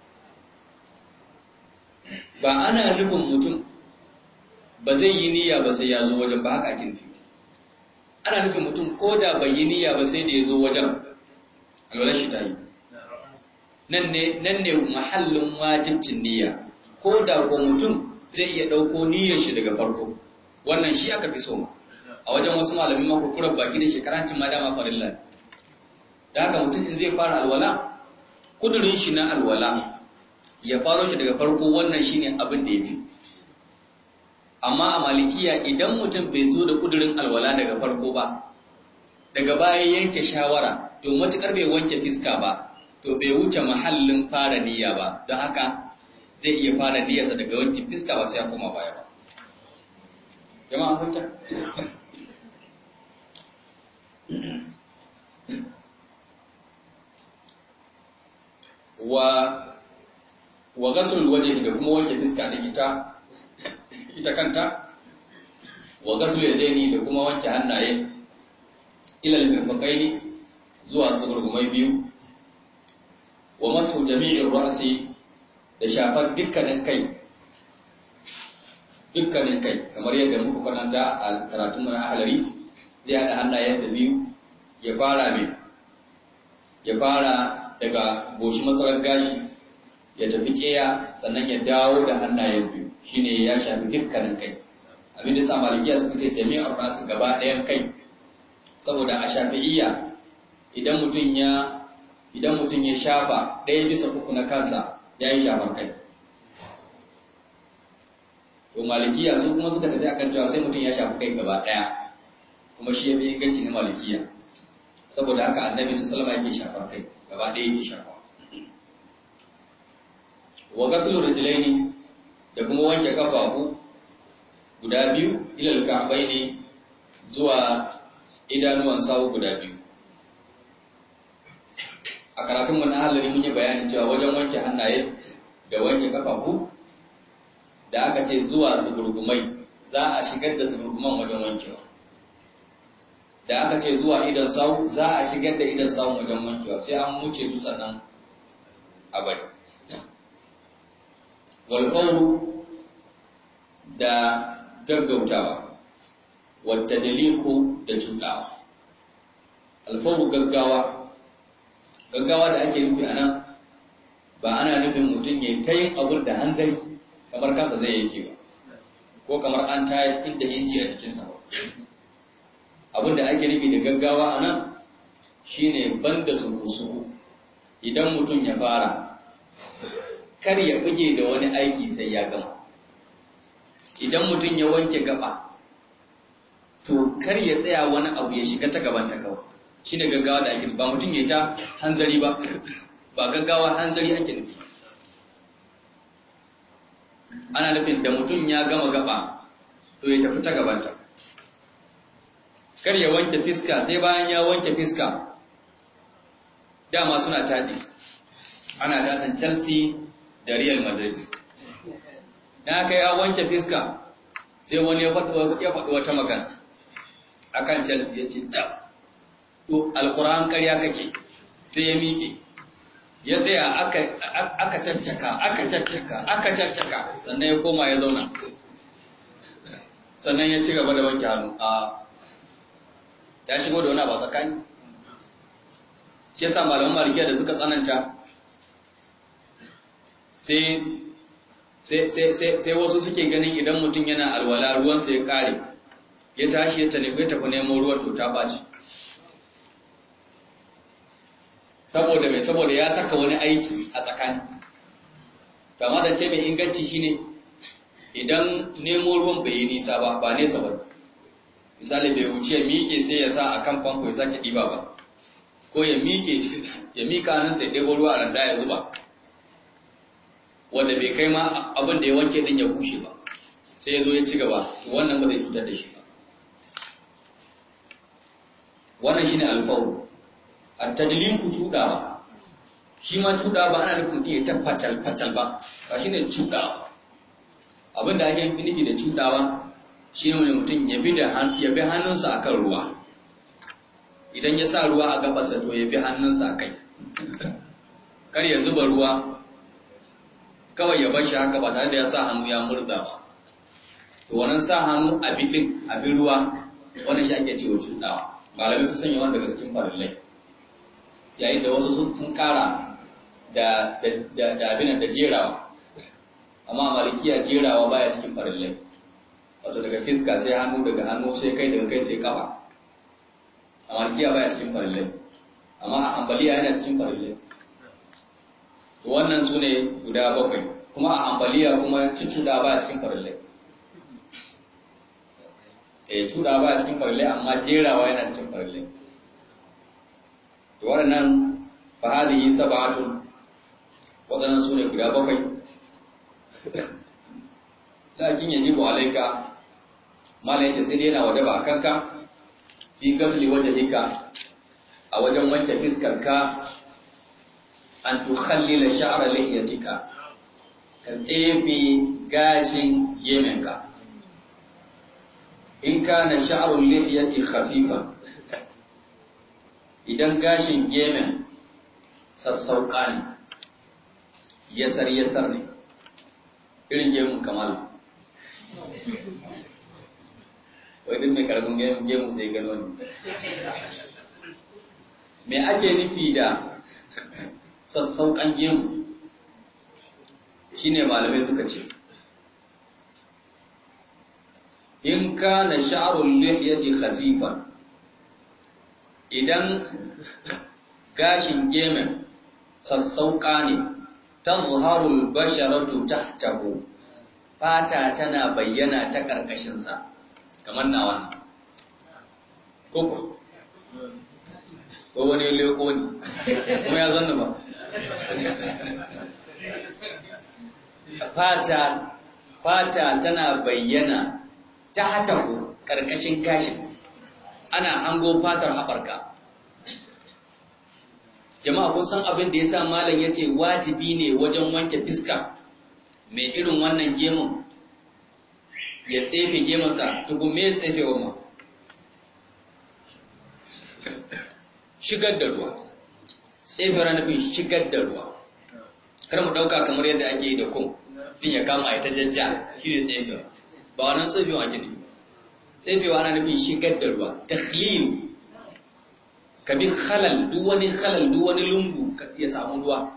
ba ana nufin mutum ba zai yi niyya ba sai ya zo wajen ba haka ake nufi ana nufin mutum ko da bai yi niyya ba sai da ya zo wajen alwala shi ta yi nan ne mahallin wajibcin niyya ko da ko mutum zai iya ɗauko niyyar shi daga farko wannan shi aka fi so ma a wajen wasu malamin makurkurar baki da shekarancin ma dama farilla da haka mutum in zai fara alwala kudurin shi na alwala ya faro shi daga farko wannan shine abin da ya fi amma a malikiya idan mutum bai zo da kudurin alwala daga farko ba daga baya yanke shawara to matukar bai wanke fiska ba to bai wuce mahallin fara niyya ba don haka zai iya fara niyyarsa daga wankin fiska ba sai ya koma baya ba jama'a hunta wa wa gasul wajhi da kuma wanke fiska da ita ita kanta wa gasul yadaini da kuma wanke hannaye ila al-mirfaqaini zuwa tsugurgumai biyu wa masu jami'in ra'si da shafar dukkanin kai dukkanin kai kamar yadda muka kwananta a karatun mana ahlari zai hada hannayensa biyu ya fara mai ya fara daga goshi matsalar gashi ya tafi keya sannan ya dawo da hannayen biyu shine ya shafi dukkanin kai abin da sa malikiya suka ce jami'ar rasu gaba ɗayan kai saboda a shafi'iyya idan mutum ya idan mutum ya shafa ɗaya bisa uku na kansa ya yi shafar kai to malikiya su kuma suka tafi akan cewa sai mutum ya shafi kai gaba ɗaya kuma shi ya fi inganci na malikiya saboda haka annabi su salama yake shafar kai gaba ɗaya yake shafa wa gasulu rijlaini da kuma wanke kafafu guda biyu ilal ka'baini zuwa idanuwan sawu guda biyu a karatun mu na halari mun yi bayanin cewa wajen wanke hannaye da wanke kafafu da aka ce zuwa tsugurgumai za a shigar da tsugurguman wajen wankewa da aka ce zuwa idan sawu za a shigar da idan sawun wajen wankewa sai an wuce su sannan a bari walfauru da gaggautawa wata daliku da cuɗawa alfauru gaggawa gaggawa da ake nufi a nan ba ana nufin mutum ya ta yin abun da hanzari kamar kansa zai yake ba ko kamar an tayar inda inji a jikinsa ba abin da ake nufi da gaggawa a nan shine banda suku-suku idan mutum ya fara kar ya buge da wani aiki sai ya gama idan mutum ya wanke gaba to kar ya tsaya wani abu ya shiga ta gaban ta kawai shine gaggawa da ake ba mutum ya ta hanzari ba ba gaggawa hanzari ake nufi ana nufin da mutum ya gama gaba to ya tafi ta gabanta kar ya wanke fiska sai bayan ya wanke fiska dama suna taɗi ana taɗin chelsea da real madrid na haka ya wanke fiska sai wani ya faɗi wata magana akan chelsea ya ce ta to alkur'an karya kake sai ya miƙe ya tsaya aka caccaka aka caccaka aka caccaka sannan ya koma ya zauna sannan ya ci gaba da wanke hannu a ya shigo da wani abu tsakani shi yasa malaman malikiya da suka tsananta sai wasu suke ganin idan mutum yana alwala ruwansa ya kare ya tashi ya tafi tafi nemo ruwa to ta baci saboda mai saboda ya saka wani aiki a tsakani amma da ce mai inganci shine idan nemo ruwan bai yi nisa ba ba nesa ba misali bai wuce ya miƙe sai ya sa a kan famfo ya sake ɗiba ba ko ya miƙe ya miƙa nan sai ɗebo ruwa a randa ya zuba wanda bai kai ma abin da ya wanke ɗin ya bushe ba sai ya zo ya ci gaba to wannan ba zai cutar da shi ba wannan shine alfawru at-tadliku cudawa shi ma cudawa ba ana nufin ya ta fatal fatal ba ba shine cudawa abin da ake nufi da cudawa shi ne mutum ya bi hannunsa akan ruwa idan ya sa ruwa a gabasa to ya bi hannunsa a kai kar ya zuba ruwa kawai ya bashi haka ba tare da ya sa hannu ya murza ba to wannan sa hannu a bidin a bi ruwa wannan shi ake cewa cudawa malamai su sanya wanda daga cikin farillai yayin da wasu sun kara da da abin da jerawa amma malikiya jerawa baya cikin farillai wato daga fiska sai hannu daga hannu sai kai daga kai sai kafa a malikiya baya cikin farillai amma a hambaliya yana cikin farillai to wannan su ne guda bakwai kuma a hambaliya kuma cucuda baya cikin farillai eh cuda baya cikin farillai amma jerawa yana cikin farillai to waɗannan fa hadhihi sab'atun waɗannan su ne guda bakwai lakin yajibu alaika mala yace sai dai yana wajaba a kanka fi gasli wajhika a wajen wanke fiskarka an tukhallila sha'ra lihiyatika ka tsefe gashin yemenka in kana sha'rul lihiyati khafifan idan gashin gemen sassauka ne yasar yasar ne irin gemun kamala wai duk mai karamin gemun zai gano ne me ake nufi da sassauƙan gemu shine malamai suka ce in kana sha'rul lihyati khafifan idan gashin gemen sassauƙa ne tazharul basharatu tahtahu fata tana bayyana ta ƙarƙashinsa kamar na wannan koko ko wani leko ne kuma ya zanna ba fata fata tana bayyana ta hatahu ƙarƙashin gashin ana hango fatar haɓarka jama'a kun san abin da ya sa malam ya ce wajibi ne wajen wanke fiska mai irin wannan gemun ya tsefe gemunsa tukun me ya tsefe wa ma shigar da ruwa tsefe ranafin shigar da ruwa kar mu ɗauka kamar yadda ake yi da kun fin ya kama ya ta jajja shi ne tsefe ba wannan tsefewa ake ne tsefewa na nufin shigar da ruwa takhlil ka bi halal duk wani halal duk wani lungu ya samu ruwa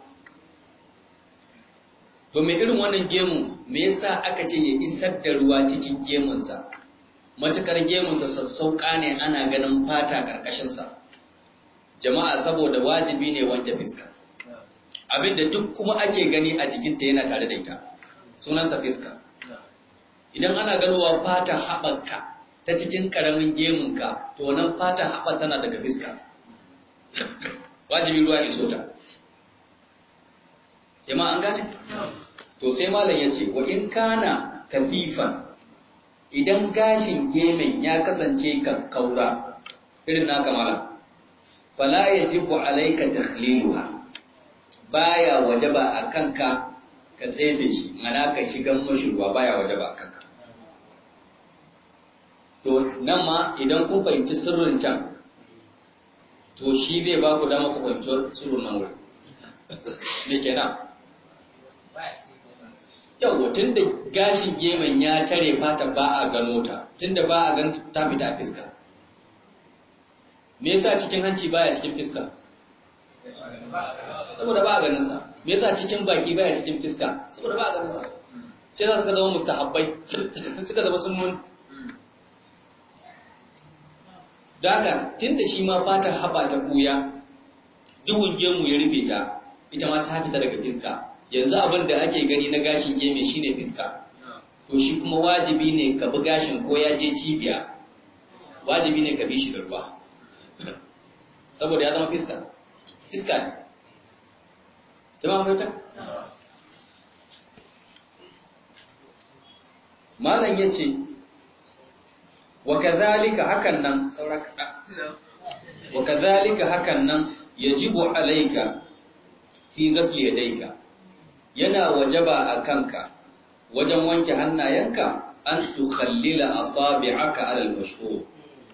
to mai irin wannan gemu me yasa aka ce ya isar da ruwa cikin gemunsa matukar gemunsa sassauka ne ana ganin fata karkashinsa jama'a saboda wajibi ne wanke fiska abinda duk kuma ake gani a jikinta yana tare da ita sunansa fiska idan ana ganowa fata haɓarka ta cikin ƙaramin gemunka to wannan fata haɓar tana daga fiska wajibi ruwa iso ta jama'a an gane to sai malam ya ce wa in kana kafifan idan gashin gemen ya kasance kakkaura irin naka malam fala yajibu alayka takhliluha baya wajaba a kanka ka tsefe shi mana ka shigan mashi ruwa baya wajaba a kanka to nan ma idan kun fahimci sirrin can to shi zai ba ku dama ku fahimci sirrin nan wuri me kenan yawwa tun da gashin gemen ya tare fata ba a gano ta tun da ba a gan ta fita a fiska me yasa cikin hanci baya cikin fiska saboda ba a ganin sa me yasa cikin baki baya cikin fiska saboda ba a ganin sa sai za suka zama mustahabbai suka zama sunnun da haka tun da shi ma fatar haɓa ta ɓuya duhun gemu ya rufe ta ita ma ta fita daga fiska yanzu abin da ake gani na gashin geme shine fiska to shi kuma wajibi ne ka bi gashin ko ya je cibiya wajibi ne ka bi shi da ruwa saboda ya zama fiska fiska ne jama'a fahimta malam ya ce wa kadhalika hakan nan sauraka wa kadhalika hakan nan yajibu alayka fi ghasli yadayka yana wajaba a kanka wajen wanke hannayenka an tukhallila asabi'aka ala al-mashhur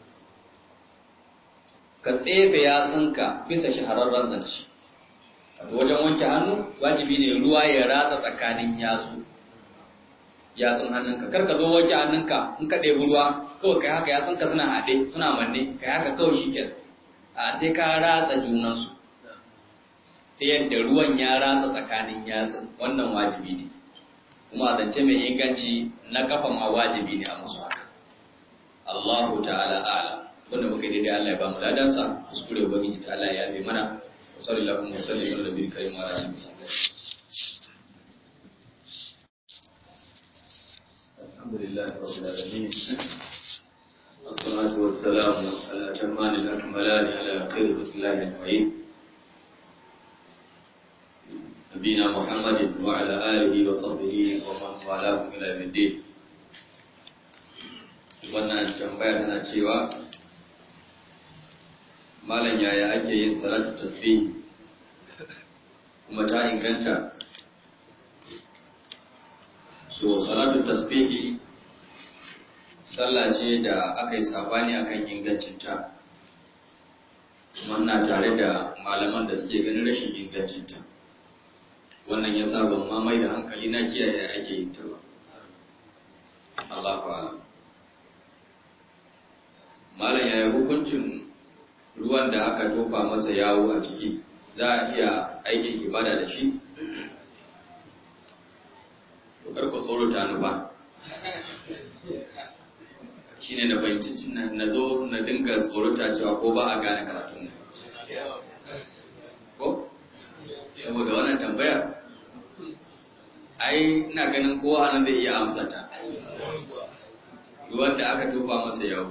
ka tsefe yatsunka bisa shahararren zance wajen wanke hannu wajibi ne ruwa ya ratsa tsakanin yatsu yatsun hannunka kar ka zo wanke hannunka in ka ɗebi ruwa kawai kai haka yatsunka suna haɗe suna manne kai haka kawai shi a sai ka ratsa junansu ta yadda ruwan ya ratsa tsakanin yatsun wannan wajibi ne kuma zance mai inganci na kafa ma wajibi ne a musu haka Allahu ta'ala a'ala wanda muka daidai Allah ya ba mu ladansa kuskure ubangiji ta Allah ya yafe mana wa sallallahu wa sallam ala nabiyil karim wa ala alihi wa sahbihi alhamdulillah rabbil alamin والصلاة والسلام على أتمان الأكملان على خير رسول الله أجمعين نبينا محمد وعلى آله وصحبه ومن والاه إلى يوم الدين wannan tambaya tana cewa malam yaya ake yin salatu tasbih kuma ta inganta to salatu tasbih sallah ce da aka yi sabani akan ingancinta kuma ina tare da malaman da suke ganin rashin ingancinta wannan ya sa ban mamai da hankali na kiyaye ake yin ta ba Allah fa'ala malam yaya hukuncin ruwan da aka tofa masa yawo a ciki za a iya aikin ibada da shi to karku tsoro ta nufa shi ne na fahimci na zo na dinga tsorota cewa ko ba a gane karatun nan ko saboda wannan tambayar ai ina ganin kowa nan zai iya amsa ta ruwan da aka tofa masa yawo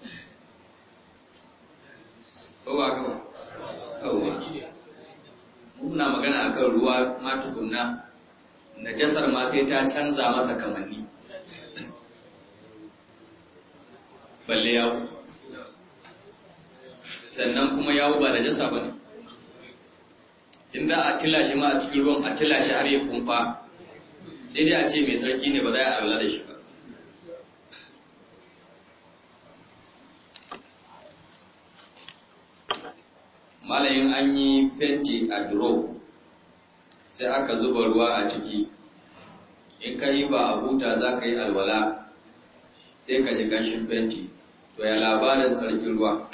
ko ba ka ba yawwa muna magana akan ruwa ma tukunna najasar ma sai ta canza masa kamanni balle yawo sannan kuma yawo ba najasa ba ne in za a tila shi ma a cikin ruwan a tila shi har ya kumfa sai dai a ce mai tsarki ne ba za a arla da shi ba malayin an yi fenti a duro sai aka zuba ruwa a ciki in ka yi ba a huta za ka yi alwala sai ka ji ganshin fenti to ya labarin tsarkin ruwa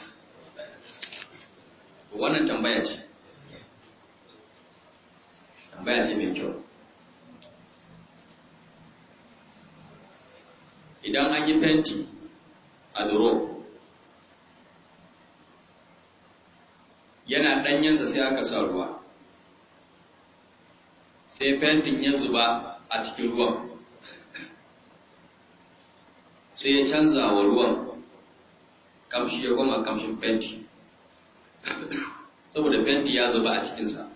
wannan tambaya ce tambaya ce mai kyau idan an yi fenti a duro yana ɗanyensa sai aka sa ruwa sai fentin ya zuba a cikin ruwan sai ya canza wa ruwan kamshi ya goma kamshin fenti saboda fenti ya zuba a cikinsa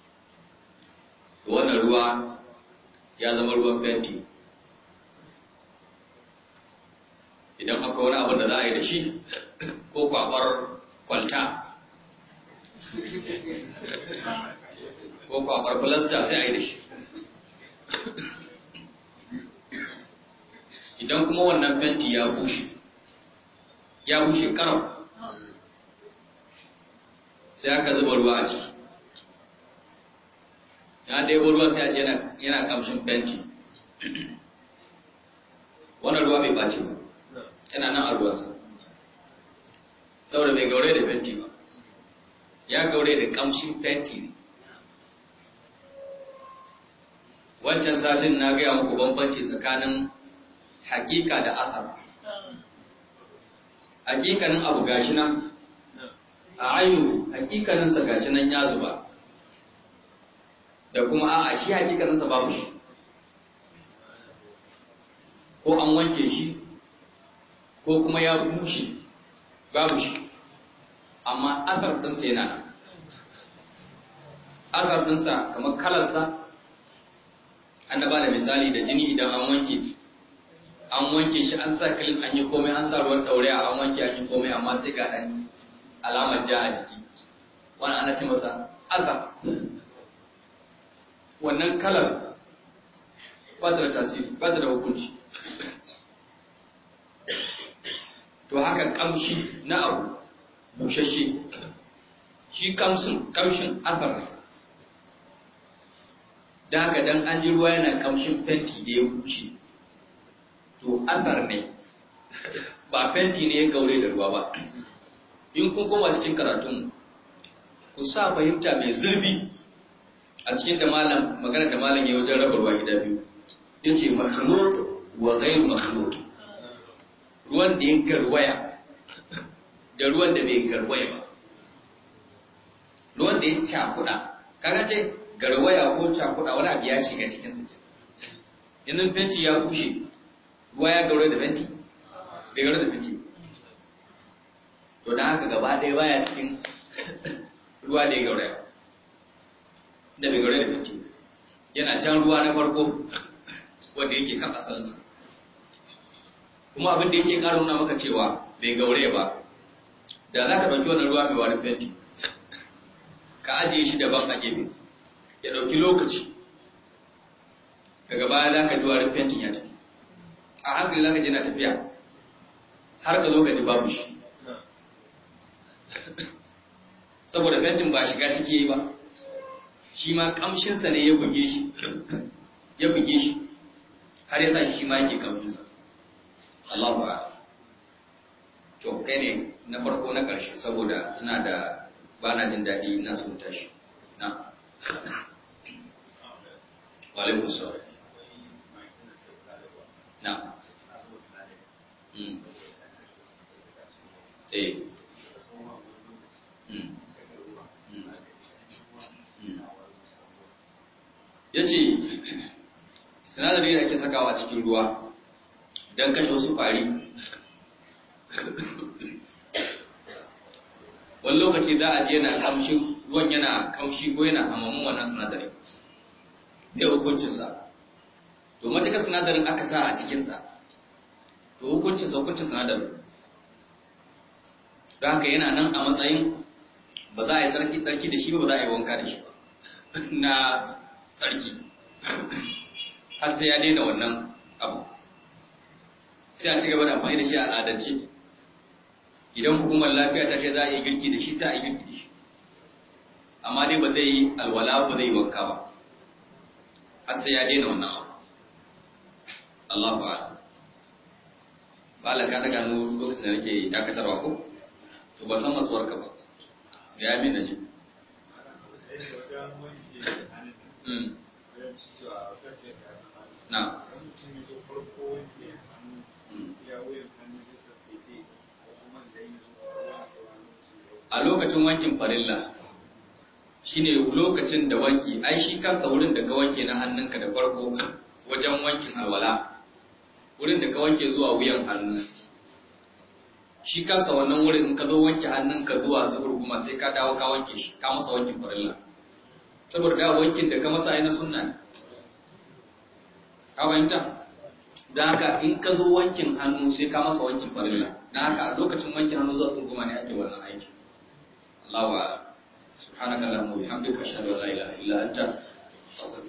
wannan ruwa ya zama ruwan fenti idan akwai wani abin da za a yi da shi ko kwakwar kwalta ko kwakwar filasta sai a yi da shi idan kuma wannan fenti ya bushe ya bushe karam sai aka zuba ruwa a ciki ya ɗaya ruwa sai a ce yana kamshin fenti wannan ruwa bai ɓaci ba yana nan a ruwansa saboda bai gaure da fenti ba ya gaure da kamshin fenti ne wancan satin na gaya muku bambanci tsakanin hakika da athar hakikanin abu gashi nan a ainu hakikaninsa gashi nan ya zuba da kuma a shi hakikaninsa babu shi ko an wanke shi ko kuma ya bushe babu shi amma asar ɗinsa yana nan asar ɗinsa kamar kalarsa an ba da misali da jini idan an wanke an wanke shi an sa kilin an yi komai an sa ruwan ɗauraya an wanke an yi komai amma sai ga ɗan alamar ja a jiki wani ana ce masa asar wannan kalar ba ta da tasiri ba ta da hukunci to haka kamshi na abu bushashe shi kamshin kamshin afar ne da haka dan an ji ruwa yana kamshin fenti da ya bushe to afar ne ba fenti ne ya gaure da ruwa ba in kun koma cikin karatun ku sa fahimta mai zurbi a cikin da malam magana da malam ya wajen raba ruwa gida biyu yace makhlut wa ghayr makhlut ruwan da ya garwaya da ruwan da bai garwaya ba ruwan da ya cakuda kaga ce garwaya ko cakuda wani abu ya shiga cikin su yanzu fenti ya bushe ruwa ya gaure da fenti bai gaure da fenti to da haka gaba ɗaya baya cikin ruwa da ya gauraya da bai gaure da fenti yana can ruwa na farko wanda yake kan asalinsa kuma abin da yake ƙara nuna maka cewa bai gaure ba da za ka ɗauki wani ruwa mai warin fenti ka ajiye shi daban a gefe ya ɗauki lokaci daga baya za ka ji warin fentin ya tafi a hankali za ka je na tafiya har ka zo ka ji babu shi saboda fentin ba shiga ciki yi ba shi ma kamshinsa ne ya buge shi ya buge shi har ya sa shi ma yake kamshinsa Allah ba to kai ne na farko na ƙarshe saboda ina da ba na jin daɗi ina son tashi na walaikun sauri na mm. eh mm. ya ce sinadari da ake sakawa a cikin ruwa don kashe wasu ƙwari wani lokaci za a je yana kamshi ruwan yana kamshi ko yana hamamun wannan sinadari ne hukuncinsa to matuka sinadarin aka sa a cikinsa to hukuncinsa hukuncin sinadarin don haka yana nan a matsayin ba za a yi tsarki tsarki da shi ba ba za a yi wanka da shi ba na tsarki har sai ya daina wannan abu sai a ci gaba da amfani da shi a al'adance idan hukumar lafiya ta ce za a yi girki da shi sai a yi girki da shi amma dai ba zai yi alwala ba zai yi wanka ba har sai ya daina wannan abu Allah ba ba la ka daga nu lokacin da nake dakatarwa ko to ba san matsuwar ka ba ya min naji na a lokacin wankin farilla shine lokacin da wanki ai shi kansa wurin da ka wanke na hannunka da farko wajen wankin alwala wurin da ka wanke zuwa wuyan hannu shi kansa wannan wurin in ka zo wanke hannunka zuwa zubar guma sai ka dawo ka wanke shi ka masa wankin farilla saboda da wankin da ka masa ai na sunna ne ka fahimta da haka in ka zo wankin hannu sai ka masa wankin farilla da haka a lokacin wankin hannu zuwa tsunguma ne ake wannan aiki Allahu a'lam subhanaka allahumma wa bihamdika ashhadu an la ilaha illa anta astaghfiruka